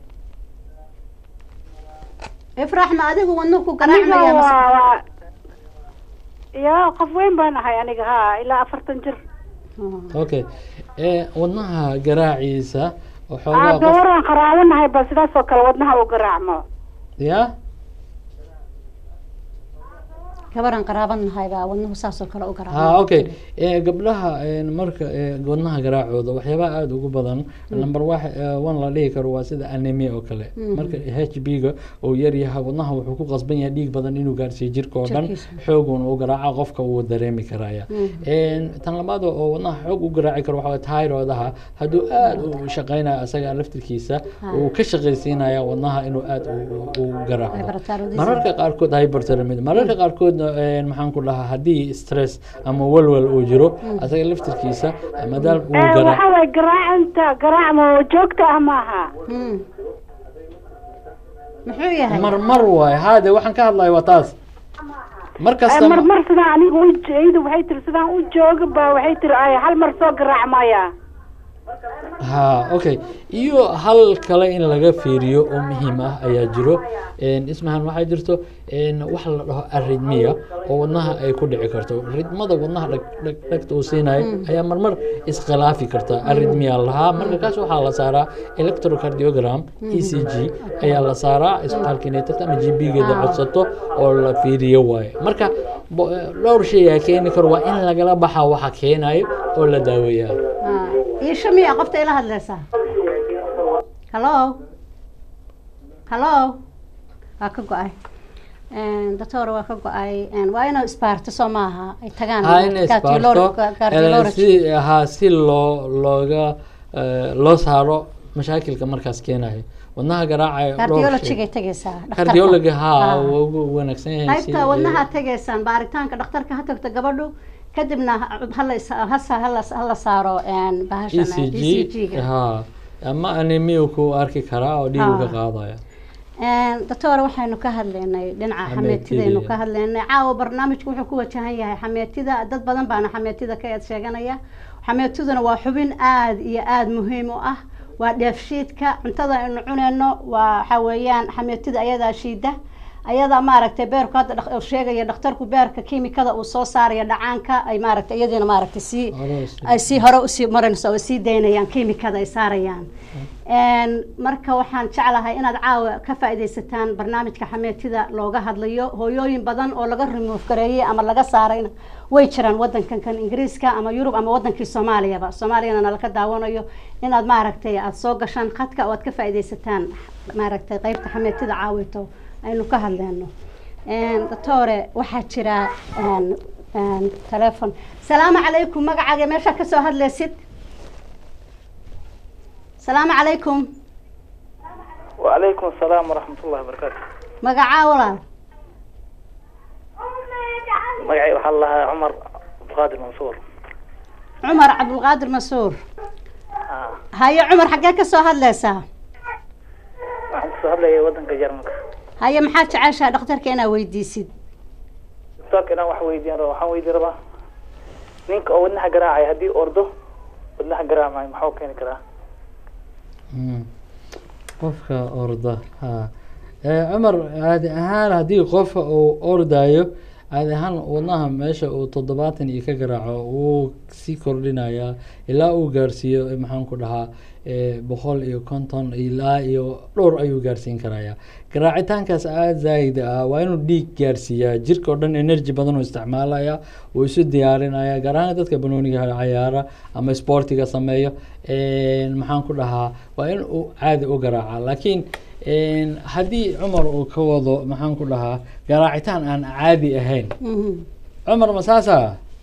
ifrax ma adigu wadnuhu ku aniga garaacmaya mase- waa waa ya qof weyn baan ahay aniga haa ilaa afartan jir Oh. okay ee wadnaha garaaciisa aa waxoogaa qof gabaraan qaraabanahay ba sidaas oo kale wadnaha uu garaacmo ya gabaran qaraaban nahay baa wadnuhu saasoo kale u ha garaaca okay ee gabdhaha een, marka ee, wadnaha garaacooda waxyaabaha aada ugu badan number wax ee, one la dhihi karo waa sida anemia oo kale marka h b ga uu yar yahay wadnaha wuxuu ku qasban yahay dhiig badan inuu gaarsiiyo jirka oo dhan Jirkiisa. xoogun uu garaaca qofka wuu dareemi karaya Een, tan labaad oo wadnaha xoog u garaaci karo waxaa thyroidaha hadduu aada u shaqeynayo asaga laftirkiisa uu ka shaqaysiinaya wadnaha inuu aada u- u u garaaco Hyperthyroidism. mararka qaarkood hyperthyroidism mararka qaarkood een, maxaan ku dhahaa haddii stress ama walwal uu jiro asaga laftirkiisa maadaama uu Eh, garaa waxa waye garaacanta garaacma oo joogta ah maaha Mm. muxuu yahay marmar waaye haade waxaan ka hadlayo waa taas mar Eh, kasta mar mar sidaan aniga u iyadu waxay tiri sidaan u jooga ba waxay tiri ay hal mar soo garaacmaya ha okay iyo hal kale in laga fiiriyo oo muhiim ah ayaa jiro Een, ismahan waxaa jirto een, wax la dhaho arritmia oo wadnaha ay ku dhici karto ritmada wadnaha dhag dhag dhagta uu siinayo ayaa marmar iskhilaafi karta arritmia lahaa marka kaas waxaa la saaraa electrocardiogram e c g ayaa la saaraa isbitaalka inay tagto ama g b geeda codsato oo la fiiriyo waaye marka bo- dhowr shay aa keeni karo waa in lagala baxa waxa keenayo oo la daaweeyaa Ah, iisha miya qofta ila hadlaysaa hallo hallo waa ka go-ay doctor waa ka go-ay waa inuu isbaarto soo maaha ay tagaan ha in isbaarto cardiologist. si ha si loo looga eh, loo saaro mashaakilka markaas keenayo wadnaha garaacaya dhowr shay. cardiologigay tegaysaa dhakhtarka. cardiology ha Ah. waa ugu wanaagsan yahay si- qaybta wadnaha tegaysaan baaritaanka dhakhtarka ha tagto gabadhu kadibna hala is- hasa hala hala saaro een, bahashan ECG ECG-ga. ha ama anemia ku arki karaa oo dhiigu ka Ha. qaadaya Een, doctor waxaynu ka hadlaynay dhinaca xameetidaynu Xameetida. ka hadlaynay caawa barnaamijku wuxuu ku wajahan yahay xameetida dad badan baana xameetida ka eed sheeganaya xameetiduna waa xubin aad iyo aad muhiim u ah waa dheefshiidka cuntada aynu cunayno waa waxa weeyaan xameetida ayadaa shiida ayadaa maaragtay beerku hadda dhaq- uu sheegaya dhakhtarku beerka kiimikada uu soo saaraya dhacaanka ay maaragtay iyadiina maaragtay sii Hore usii- ay sii hore usii marinayso oo sii daynayaan kiimikada ay saarayaan Een, marka waxaan jeclahay inaad caawa ka faaidaysataan barnaamijka xameetida looga hadlayo hooyooyin badan oo laga remove gareeyey ama laga saarayna way jiraan wadankan kan ingiriiska ama yurub ama wadankii soomaaliyaba soomaaliyana nalaka daawanayo inaad maaragtay aada soo gashaan khadka oo aad ka faaidaysataan maaragtay qeybta xameetida caawito aynu ka hadleyno Een, doctore waxaa jira een, een, telephone salaamu calaykum magacaaga meeshaa kasoo hadlaysid salaamu calaykum وعليكم السلام ورحمة الله وبركاته magacaa walaal magacay waxaa lahaa cumar abdiqaadir mansuur cumar cabdulqaadir masuur Ah, haye cumar xaggee ka soo hadlaysaa waxaan kasoo hadlayay wadanka jarmalka haye maxaa jeceshaa dhakhtarka inaad weydiisid doctorka inaan wax weydiin rabo waxaan weydiin rabaa ninka oo wadnaha garaacaya haddii ordo wadnaha garaacmayo maxuu keeni karaa Mm. qofka orda ha Eh, cumar caadi ahaan haddii qofka uu ordayo caadi ahaan wadnaha meesha uu toddobaatan iyo ka garaaco wuu sii kordhinayaa ilaa uu gaarsiiyo eh, maxaan ku dhahaa eh, boqol iyo konton ilaa iyo dhowr ayuu gaarsiin karayaa garaacitaankaas aada zaa'id ah waa inuu dhiig gaarsiiyaa jirka oo dhan energy badan uu isticmaalaya wuu isu diyaarinaya gaar ahaan dadka banooniga cayaara ama sportiga sameeyo een, maxaan ku dhahaa waa in uu caadi u garaaca laakiin een, haddii cumar uu ka wado maxaan ku dhahaa garaacitaan aan caadi ahayn Mhm. cumar ma saasa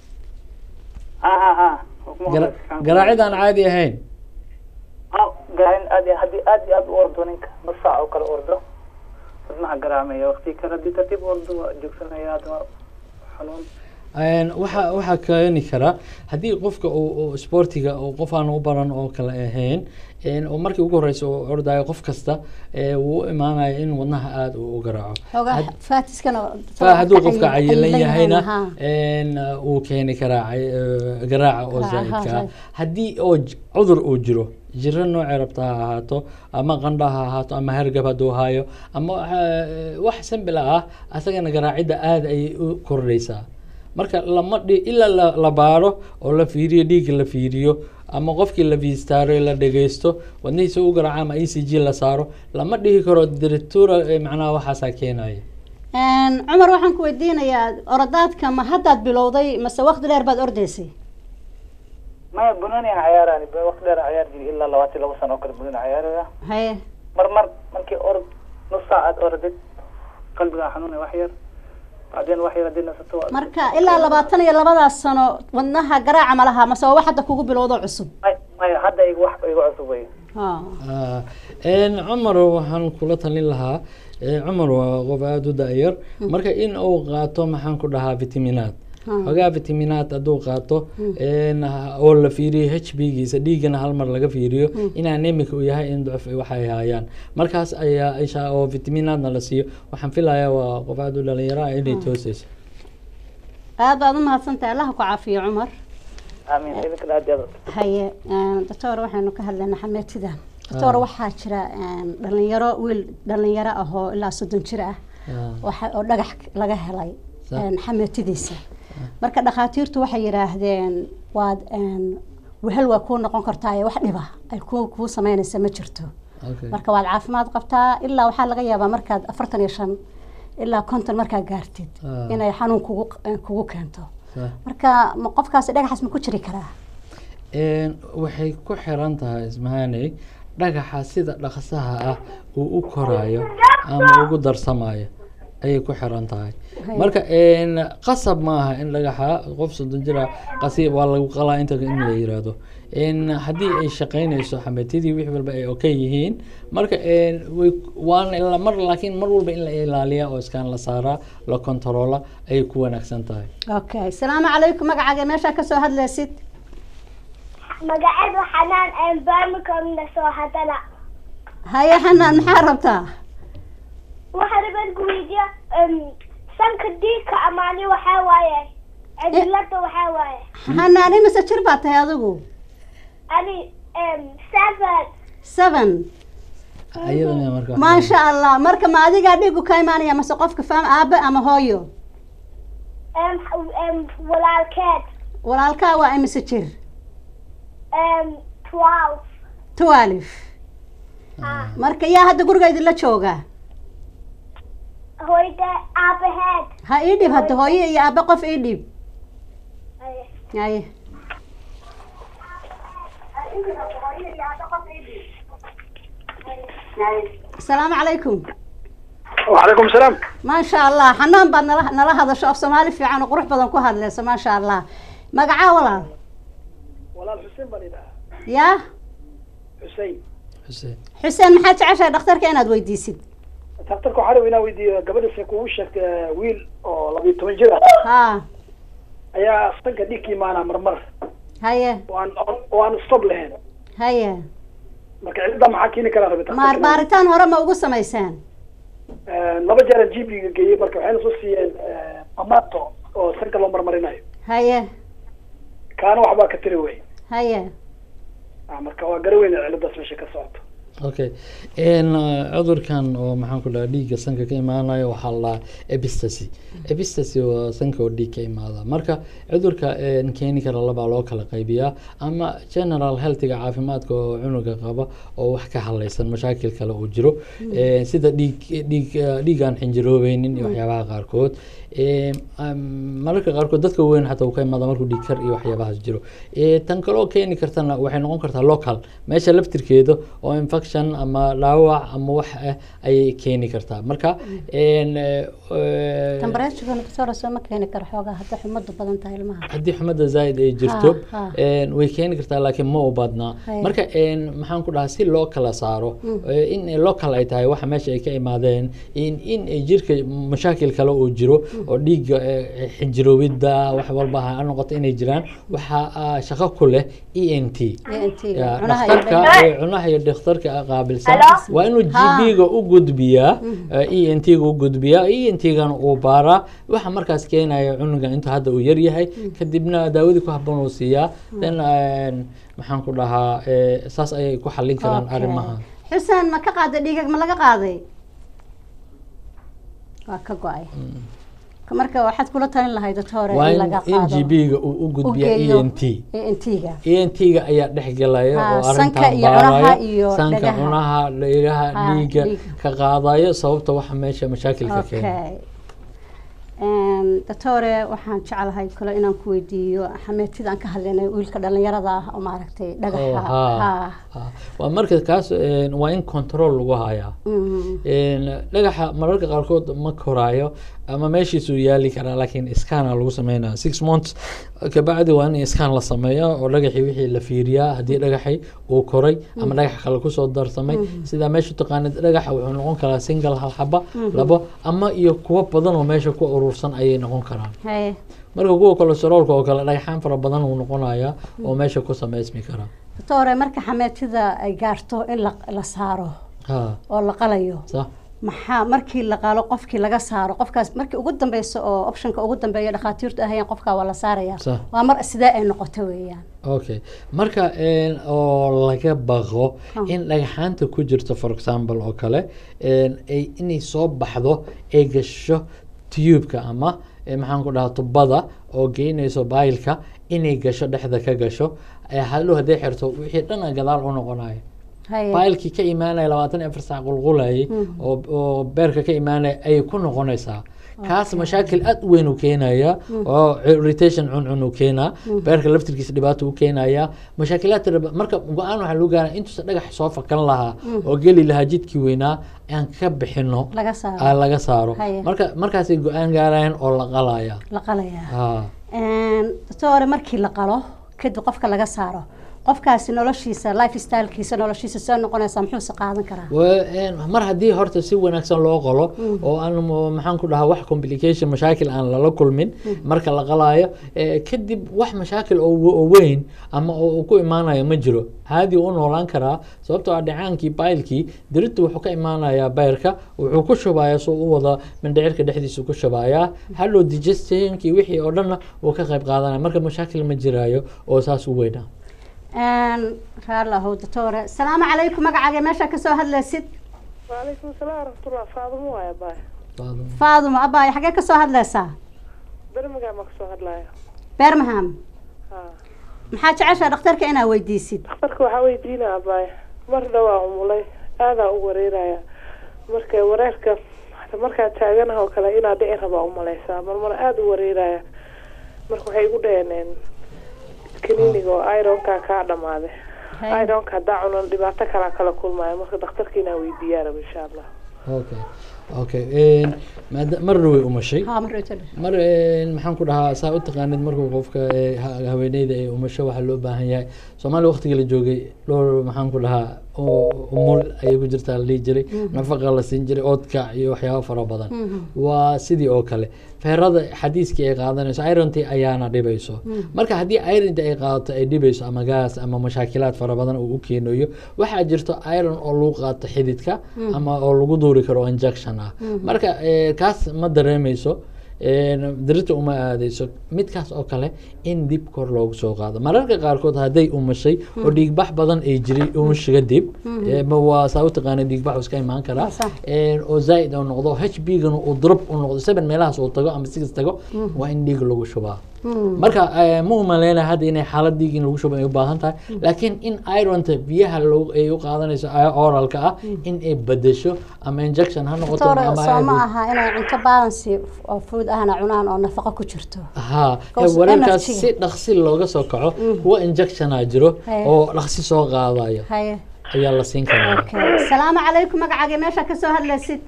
ha ha ha Gara- garaacid aan caadi ahayn garaacin aad iyo- haddii aad iyo aad u ordo ninka nus saac oo kale ordo wadnaha garaacmaya waqti kale haddii tartiib u ordo waa joogsanaya haddana xanuun Een, waxa waxaa keeni kara haddii qofka uu uu sportiga uu qof aan u baran oo kale ahayn een, oo markii ugu horeysa uu ordayo qof kasta ee, wuu u imaanaya in wadnaha aada uu u garaaco xoogaa Had- faatiskana fa hadduu qofka cayilan cayilan yahayna ha. een, uu keeni karaa cay- eh, garaaca oo Garaaca, ha, zaa'idka ah zaa'id. haddii oo j- cudur uu jiro jiro noocay rabta ha ahaato ama qandha ha ahaato ama hargab hadduu hayo ama eh, wax sambila ah asagana garaacidda aada ayay u kordhaysaa marka lama dhi ilaa la, la baaro oo la fiiriyo dhiigga la fiiriyo ama qofkii la vistaaro la dhegeysto wadnihiisa u garaaca ama e c g la saaro lama dhihi karo directura eh, macnaha waxaasaa keenaya Een, cumar waxaan ku weydiinayaa oradaadka ma haddaad bilowday mase waqti dheer baad ordaysay maya bunoni aan cayaarani waqti dheer aan cayaar jiri ilaa labaatan iyo labo sano oo kale bunoni cayaaraya haye mar mar markii orod nus saac aad orodid qalbigaa xanuunay wax yar bacdeen wax yar haddii nasato waa- marka ilaa labaatan iyo labadaas sano wadnaha garaaca ma laha mase waa wax hadda kugu bilowdo cusub May- maya hadda igu wax igu cusub wey Ha. Ah, een, cumar waxaan kula talin lahaa eh, cumar waa qof aada u da-yar marka in uu qaato maxaan ku dhahaa vitaminaad Ha. xogaa vitaminaad hadduu qaato een, ha- oo la fiiriyo h b giisa dhiigana hal mar laga fiiriyo in anemic uu yahay in ducuf waxay hayaan markaas ayaa isha oo vitaminaadna la siiyo waxaan filayaa waa qof aada u dhalinyaro ah inay tooseyso aad baad u mahadsantahay allah ku caafiyo cumar aamin idinkana aad iyo aad haye een, doctor waxaynu ka hadlaynaa xameetida doctor Ah. waxaa jira een, dhalinyaro wiil dhalinyaro ah oo ilaa soddon jir ah Ah, waxa oo dhagax laga helay Sax. een, xameetidiisa marka dhakhaatiirtu waxay yidhaahdeen waad een, wehel waa kuu noqon kartaa wax dhiba ay kuu kuu sameynaysa ma jirto okay. marka waad caafimaad qabtaa ilaa waxaa laga yaabaa markaad afartan iyo shan ilaa konton markaa gaartid Ah. inay xanuun kugu kugu keento Sax. marka ma qofkaasi dhagaxaas ma ku jiri karaa Een, waxay ku xiran tahay ismahaney dhagaxa sida dhaqsaha ah uu u korayo ama ugu darsamayo ayay ku xiran tahay Hay. marka een, qasab maaha in dhagaxa qof soddon jira qasi waa lagu qalaa inta in la yiraahdo een, haddii ay shaqaynayso xameetidii wix walba ay okay yihiin marka een, way waan ila- mar laakiin mar walba in la ilaaliya oo iskaan la saaraa la kontaroola ayay ku wanaagsan tahay okay salaamu calaykum magacaaga meeshaa kasoo hadlaysid magaceedu xanaan aan barmicomna soo hadala haye xanaan maxaa rabtaa waxaa rabaan ku weydiiya sanka diigka amaani waxaa waaye cidilada waxaa waaye xanaan imise jir baa tahay adigu ani seven seven ayadana marka wax maasha allah marka ma adigaa dhiigu ka imaanaya mase qofka faam aabe ama hooyo Em, em, walaalkeed walaalkaa waa imise jir Em, twelve twelve marka yaa hadda guriga idinla jooga hooyda aabaheed ha ii dhib hadda hooyo iyo aabe qof ii dhib Ay. haye asalaamu calaykum وعليكم السلام maasha allah xanaan baad nala nala hadasho af soomaali fiican oo qurux badan ku hadlayso maasha allah magacaa walaal walaal xuseen baan idhahaa yaa xuseen Xuseen. xuseen maxaad jeceshahay dhakhtarka inaad weydiisid daktarka waxaa rabaa inaan weydiiyo gabadha kugu sheegtay wiil oo labiyo toban jir ah ha ayaa sanka dhiig ka imaanaa marmar haye oo aan oo aan stop lahayn haye marka cilada maxaa keeni karaa rabita maar baaritaan hore ma ugu samayseen laba jeer aan gp-ga geeyey marka waxayna soo siiyeen amato oo sanka loo marmarinayo haye kaana waxbaa ka tiri wey haye Ah, marka waa gara weyn ciladaas meesha ka socoto okay n cudurkan oo maxaan ku dhaha dhiigga sanka ka imaanayo waxaa la dhahaa epistasy epistasy waa sanka oo dhiig ka imaada marka cudurka een, keeni kara labaa loo kala qaybiyaa ama general healthiga caafimaadka oo cunuga qaba oo wax ka halaysan mashaakil kale uu jiro Een, sida dhiig dhiig eh, dhiig aan xinjiroobeynin iyo waxyaabaha qaarkood Een, am, mararka qaarkood dadka weyn xataa uu ka imaada markuu dhiig kar iyo waxyaabahaas jiro Ee, tan kaloo keeni kartana waxay noqon kartaa local meesha laftirkeeda oo infection ama dhaawac ama wax ah ayay keeni kartaa marka een, eh, temperaturekana doctor soo ma keeni karo xoogaa hadda xumadu badan tahay ilmaha haddii xumada zaaid ay jirto Ha, ha. een, way keeni kartaa laakiin ma u badnaa Haya. marka een, maxaan ku dhahaa si loo kala saaro ee, in local ay tahay waxa meesha ay ka imaadeen in in ay jirka mashaakil kale uu jiro oo dhiigga ee, xinjiroobidda wax walba ha noqoto inay jiraan waxa ah, shaqo ku leh e n t ENT -ga, Ya, cunaha iyo dhakhtarka dhegta. ee cunaha iyo dhakhtarka qaabilsan Hello? waa inuu Ha. gb-ga u gudbiyaa e n t-ga u gudbiyaa e n t-gana uu baaraa waxa markaas keenaya cunuga inta hadda uu yar yahay kadibna daawadii ku habboon uu siiyaa then een, maxaan ku dhahaa ee, saas ayay ku xallin karaan Okay. arrimaha xuseen ma ka qaaday dhiigag ma laga qaaday waa ka go-ay Ka- marka waxaad kula talin lahayd dadka hore waa in in laga in qaado gb-ga uu u gudbiyaa e geeyo n t ENT-ga ENT-ga ayaa dhex gelaya Ha, oo sanka arrintan iyo cunaha baaraya iyo sanka dhagaha. cunaha dhagaha Ha, dhiigga dhiigga. ka qaadayo sababta waxa meesha mashaakilka keena okay Een, doctore waxaan jeclahay kale inaan ku weydiiyo xameetida aan ka hadlaynay wiilka dhalinyarada ah oo maaragtay Oh, dhagaxa ha, ha ha. waa marka kaas een, waa in control lagu hayaa Mm. Een, dhagaxa mararka qaarkood ma koraayo ama meeshiisuu yaali karaa laakiin iskaana lagu sameynaya six months kabacdi waa in iskaan la sameeya oo dhagaxii wixii la fiiriyaa haddii dhagaxii uu koray ama dhagax kale kusoo darsamay sidaa meesha taqaanid dhagaxa wuxuu noqon karaa single hal xaba labo ama iyo kuwo badan oo meesha ku urursan ayay noqon karaan haye marka kuwa kolesteroolka oo kale dhagaxaan fara badan uu noqonayaa oo meesha ku samaysmi karaa doctore marka xameetida ay gaarto in la la saaro ha oo la qalayo sax maxaa markii la qaalo qofkii laga saaro qofkaas markii ugu dambeysa oo optionka ugu dambeeya dhakhaatiirtu ahayeen qofkaa waa la saaraya Sax. waa mar sidee ay noqoto weeyaan okay marka een, oo laga baqo Ah. in dhagaxaanta ku jirto for example oo kale een, ay inay soo baxdo ay gasho tubeka ama eh, maxaan ku dhahaa tubada oo geynayso baylka inay gasho dhexda ka gasho ee hadhow hadday xirto wixii dhan a gadaal u noqonayo haye baylkii ka imaanaya labaatan iyo afar saac qulqulayay oo oo beerka ka imaanaya ayay ku noqonaysaa kaas mashaakil aad u weyn uu keenaya oo irritation cuncun uu keenaa beerka laftirkiisa dhibaato u keenaya mashaakilaad tira ba- marka go-aan waxaa lagu gaara intuusan dhagax soo fakan lahaa oo geli lahaa jidkii weynaa aan ka bixino laga saaro aa laga saaro Haye. marka markaasay go-aan gaarayaan oo la qalaya la qalayaa Ah. doctore markii la qalo kadib qofka laga saaro qofkaasi noloshiisa life stylekiisa noloshiisa soo noqonaysa muxuuse qaadan karaa Wa- een, mar haddii horta si wanaagsan loo qalo oo aan mo- maxaan ku dhahaa wax complication mashaakil aan lala kulmin marka la qalaayo eh, kadib wax mashaakil oo we- oo weyn ama oo uu ku imaanayo ma jiro caadi u noolaan karaa sababtoo ah dhacaankii baylkii diritu wuxuu ka imaanayaa bayrka wuxuu ku shubayaa soo u wada mindhicirka dhexdiisa ku shubayaa hallow digestionkii wixii oo dhanna wuu ka qayb qaadanaya marka mashaakil ma jiraayo oo saas u weynaa raallahu doctore salaamu calaykum magacaaga meesha kasoo hadlaysid waalaikum salaam waraxmatullah faadimo waaya baay faadumo abaay xagee kasoo hadlaysaa bermigaa ma kasoo hadlaya bermaham ha maxaa jeceshaa dhakhtarka inaa weydiisid dhakhtarka waxaa weydiinaa baay mar dhawaa umulay aadaa u wareeraya marka wareerka markaa taaganaha oo kale inaa dhici rabaa umalaysaa marmar aada u wareeraya marka waxay igu dhaheen kaniiniga oo ironkaa kaa dhamaaday ironka haddaa cunan dhibaato kalaa kala kulmaya marka dhakhtarka inaa weydiiyaa raba insha allah okay okay een, maada- marna way umashay ha marta mar een, maxaan ku dhahaa saa u taqaanid markuu qofka ee, ha- haweeneyda ay umasho waxaa loo baahan yahay soomaaliya waqtigii la joogay dhowr maxaan ku dhahaa oo umul ayay ku jirtaa la dhihi jiray nafaqa la siin jiray oodkac iyo waxyaabo fara badan waa sidii oo kale feerada xadiiskii ay qaadanayso irontii ayaana dhibayso marka haddii irontii ay qaadato ay dhibayso ama gaas ama mashaakilaad fara badan uu u keenayo waxaa jirto iron oo lagu qaato xididka ama oo lagu duuri karo oo injection ah marka eh, kaas ma dareemeyso een, dirita uma aadeyso midkaas oo kale in dib kor loogu soo qaado mararka qaarkood hadday umashay oo dhiigbax badan ay jiray umashiga dib eh, ma waa saa u taqaana dhiigbax uu iska imaan karaa Waa sax. een, oo zaaid oo noqdo h b gana uu drop u noqdo seven meelahaas uu tago ama six tago waa in dhiig lagu shubaa marka eh, ma umaleyna hadda inay xaalad dhiig in lagu shubo ay u baahan tahay laakiin in ironta biyaha loo- ay u qaadanayso ay- oralka ah in ay bedesho ama injection ha noqoto doctore ama soo ma ay- aha inay cunto balance oo food ahna cunaan oo nafaqo ku jirto ها Because wareerkaas energy. si dhaqsi looga soo kaco kuwa injectiona jiro Haye. oo dhaqsi soo qaadayo haye ayaa la siin karaa okay salaamu calaykum magacaaga meesha kasoo hadlaysid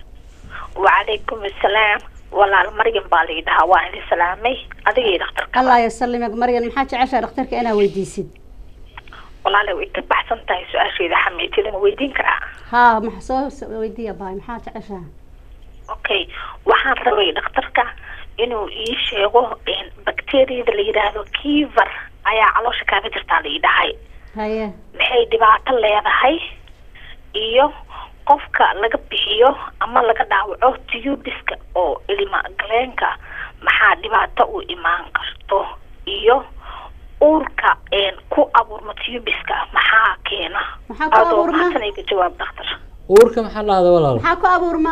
وعليكم السلام walaal maryam baa la yidhahaa waa idin salaamay adiga iyo dhakhtarka allah yasalimag maryan maxaa jeceshaa dhakhtarka inaa weydiisid walaale way ka baxsan tahay su-aasheeda xamiitida ma weydiin karaa haa maxa soo soo weydiiya baay maxaa jeceshaa okay waxaan rabay dhakhtarka inuu ii sheego bacteriyada la yidhaahdo kiver ayaa caloosha kaaga jirtaa la yidhahay haye maxay dhibaato leedahay iyo qofka laga bixiyo ama laga dhaawaco tiyubiska oo ilma galeenka maxaa dhibaato u imaan karto iyo uurka een, ku abuurma tiyubiska maxaa keena Maxaa ku adoo abuurma? mahadsanayga jawaab dhakhtar uurka maxaa dhahda walaal maxaa ku abuurma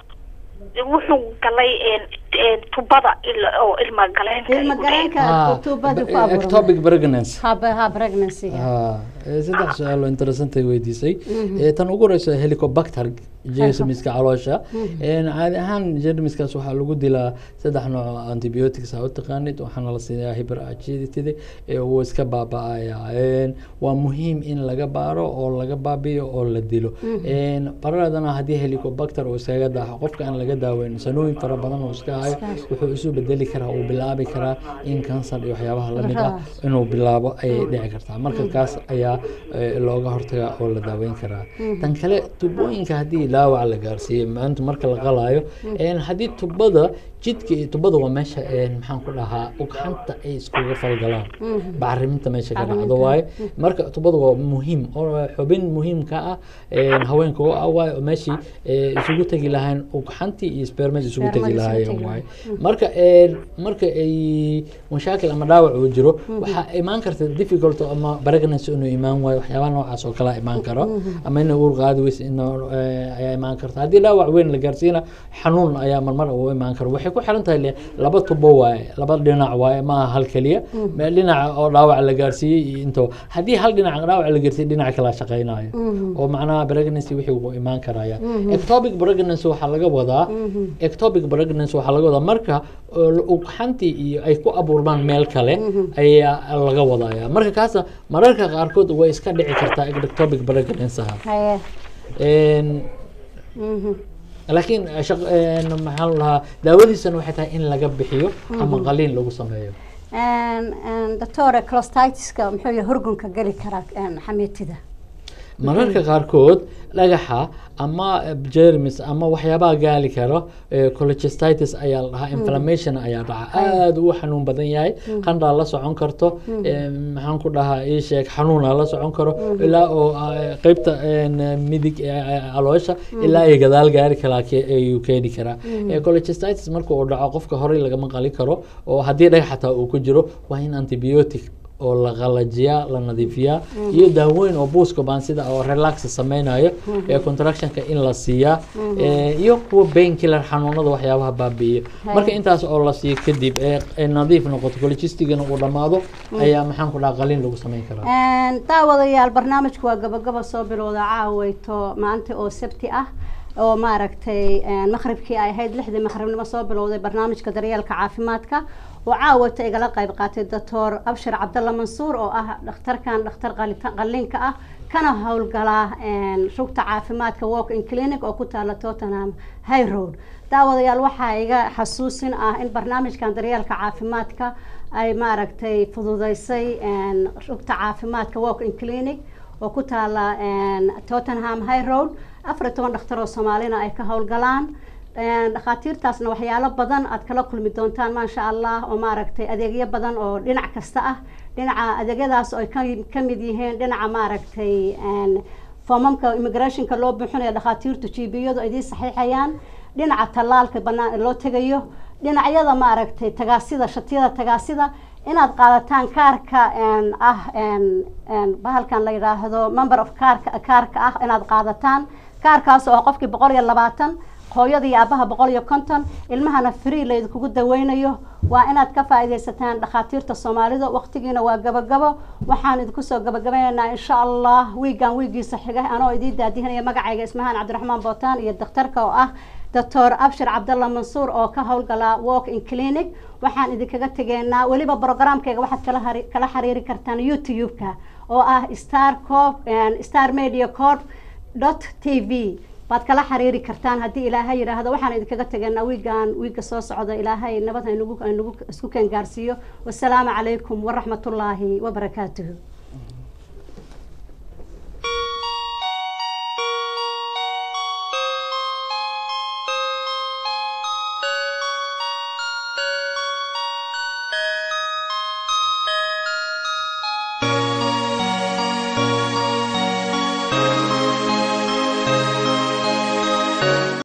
wuxuu galay een, een, tubada il- oo ilma galeenka ilma igu dhacay. galeenka tuubada ku abuurma ectopic pregnancy ha ha pregnancy ها saddex su-aal oo interesantay weydiisay Eh, tan ugu horeysa helicobacter jeermiska caloosha Een, caadi ahaan jeermiskaas waxaa lagu dilaa saddex nooc oo antibiotics aa u taqaanid waxaana la siinayaa hyperacidity ee uu iska baaba'aya Een, waa muhiim in laga baaro oo laga baabiyo oo la dilo Een, baradana haddii helicobacter uu iskaga daaxo qofka aan laga daaweyn sanooyin fara badan uu iska hayo wuxuu isu bedeli karaa uu bilaabi karaa in kansar iyo waxyaabaha lamid ah inuu bilaabo ayay dhici kartaa marka kaas ayaa eh, looga hortagaa oo la daaweyn karaa tan kale tubooyinka haddii dhaawac la gaarsiiyo maanta marka la qalaayo een, haddii tubada jidka iyo tubada waa meesha een, maxaan ku dhahaa ugxanta ay iskuga falgalaan bacriminta meesha ka dhacdo waaye marka tubada waa muhiim oo xubin muhiimka ah een, haweenka u ah waaye oo meeshii eh, isugu tegi lahayn ugxantii iyo spermada isugu tegi Spermada isugu lahaayeen tegi waaye waaye marka een, marka ay mashaakil ama dhaawac uu jiro waxaa imaan karta difficult ama pregnancy inuu imaan waayo waxyaabaha noocaas oo kale imaan karo ama inay uur qaadi weysa inuu eh, ayaa imaan karta haddii dhaawac weyn la gaarsiina xanuun ayaa marmar uu imaan karo waxay ku xiran tahay le- laba tubo waaye laba dhinac waaye ma aha hal keliya meel dhinaca oo dhaawac la gaarsiiyey iyo into haddii hal dhinac dhaawac la gaarsiiyey dhinaca kala shaqeynayo oo macnaha pregnancy wixii uu imaan karaya ectopic pregnancy waxaa laga wadaa ectopic pregnancy waxaa laga wadaa marka oo la- ugxantii iyo ay ku abuurmaan meel kale ayaa laga wadaya marka kaasa mararka qaarkood way iska dhici kartaa ectopic pregnancy haye Een, Mhm. laakiin shaq- een, maxaa la dhahaa daawadiisana waxay tahay in laga bixiyo ama qaliin lagu sameeyo Een, een, doctor clostitis-ka muxuu yahay horgunka geli karaa een, xamiitida mararka qaarkood dhagaxa ama germs ama waxyaabaha gaali karo eh, cholecystitis ayaa la dhahaa inflammation ayaa dhaca aada u xanuun badan yahay qandhaa la socon karto eh, maxaan ku dhahaa ii sheeg xanuunaa la socon karo ilaa oo eh, qeybta een, midig ee eh, caloosha ilaa ay gadaal gaari karaa ke- ayuu keeni karaa Eh, cholecystitis marka uu dhaco qofka horey lagama qali karo oo haddii dhagax xataa uu ku jiro waa in antibiotic oo la qalajiyaa la nadiifiyaa iyo daawooyin oo buuskabaan sida oo relax sameynayo ee contractionka in la siiyaa ee, iyo kuwa pain killer xanuunada waxyaabaha baabi'iyo marka intaas oo la siiyo kadib ee ee nadiif noqoto colchestigana uu dhammaado ayaa maxaan ku dhaha qaliin lagu sameyn karaa Een, daawadayaal barnaamijku waa gabagaba soo bilowda caaweyto maanta oo sabti ah oo maaragtay een, maqribkii ay ahayd lixdii maqribnimo soo bilowday barnaamijka daryeelka caafimaadka oo caawata igala qayb qaatay doctor abshir cabdalla mansuur oo ah dhakhtarkan dhakhtar qalita- qalliinka ah kana howlgalaa een, rugta caafimaadka walk in clinic oo ku taala tottenham high road daawadayaal waxaa iga xasuusin ah in barnaamijkan daryeelka caafimaadka ay maaragtay fududeysay een, rugta caafimaadka walk in clinic oo ku taala een, tottenham high road afar iyo toban dhakhtar oo soomaalina ay ka howlgalaan Een, dhakhaatiirtaasna waxyaalo badan aad kala kulmi doontaan maasha allah oo maaragtay adeegyo badan oo dhinac kasta ah dhinaca adeegyadaas oo ay ka ka mid yihiin dhinaca maaragtay een, foomamka immigrationka loo buuxinayo dhakhaatiirtu jiibiyadu ay idiin saxiixayaan dhinaca tallaalka banaan loo tegayo dhinacyada maaragtay tagaasida shatiyada tagaasida inaad qaadataan kaarka een, ah een, een, bahalkan la yidhaahdo member of kaarka kaarka ah inaad qaadataan kaarkaas oo ah qofkii boqol iyo labaatan hooyada iyo aabaha boqol iyo konton ilmahana free laydinkugu daweynayo waa inaad ka faa'iidaysataan dhakhaatiirta soomaalida waqtigiina waa gabagabo waxaan idinku soo gabagabaynaynaa insha allah wiigan wiigiisa xiga anoo idiin daadihinaya magacayga ismahaan cabdiraxmaan bootaan iyo daktarka oo ah doctor abshir cabdalla mansuur oo ka howlgala walk in clinic waxaan idinkaga tegeynaa weliba programkayga waxaad kala hari- kala xiriiri kartaan youtube-ka oo ah star corp star media corp dot t v baad kala xiriiri kartaan haddii ilaahay yidhaahdo waxaan idinkaga tegaynaa wiigan wiigga soo socda ilaahay nabad haynugu haynugu isku keen gaarsiiyo wasalaamu calaykum waraxmatullaahi wabarakaatuhu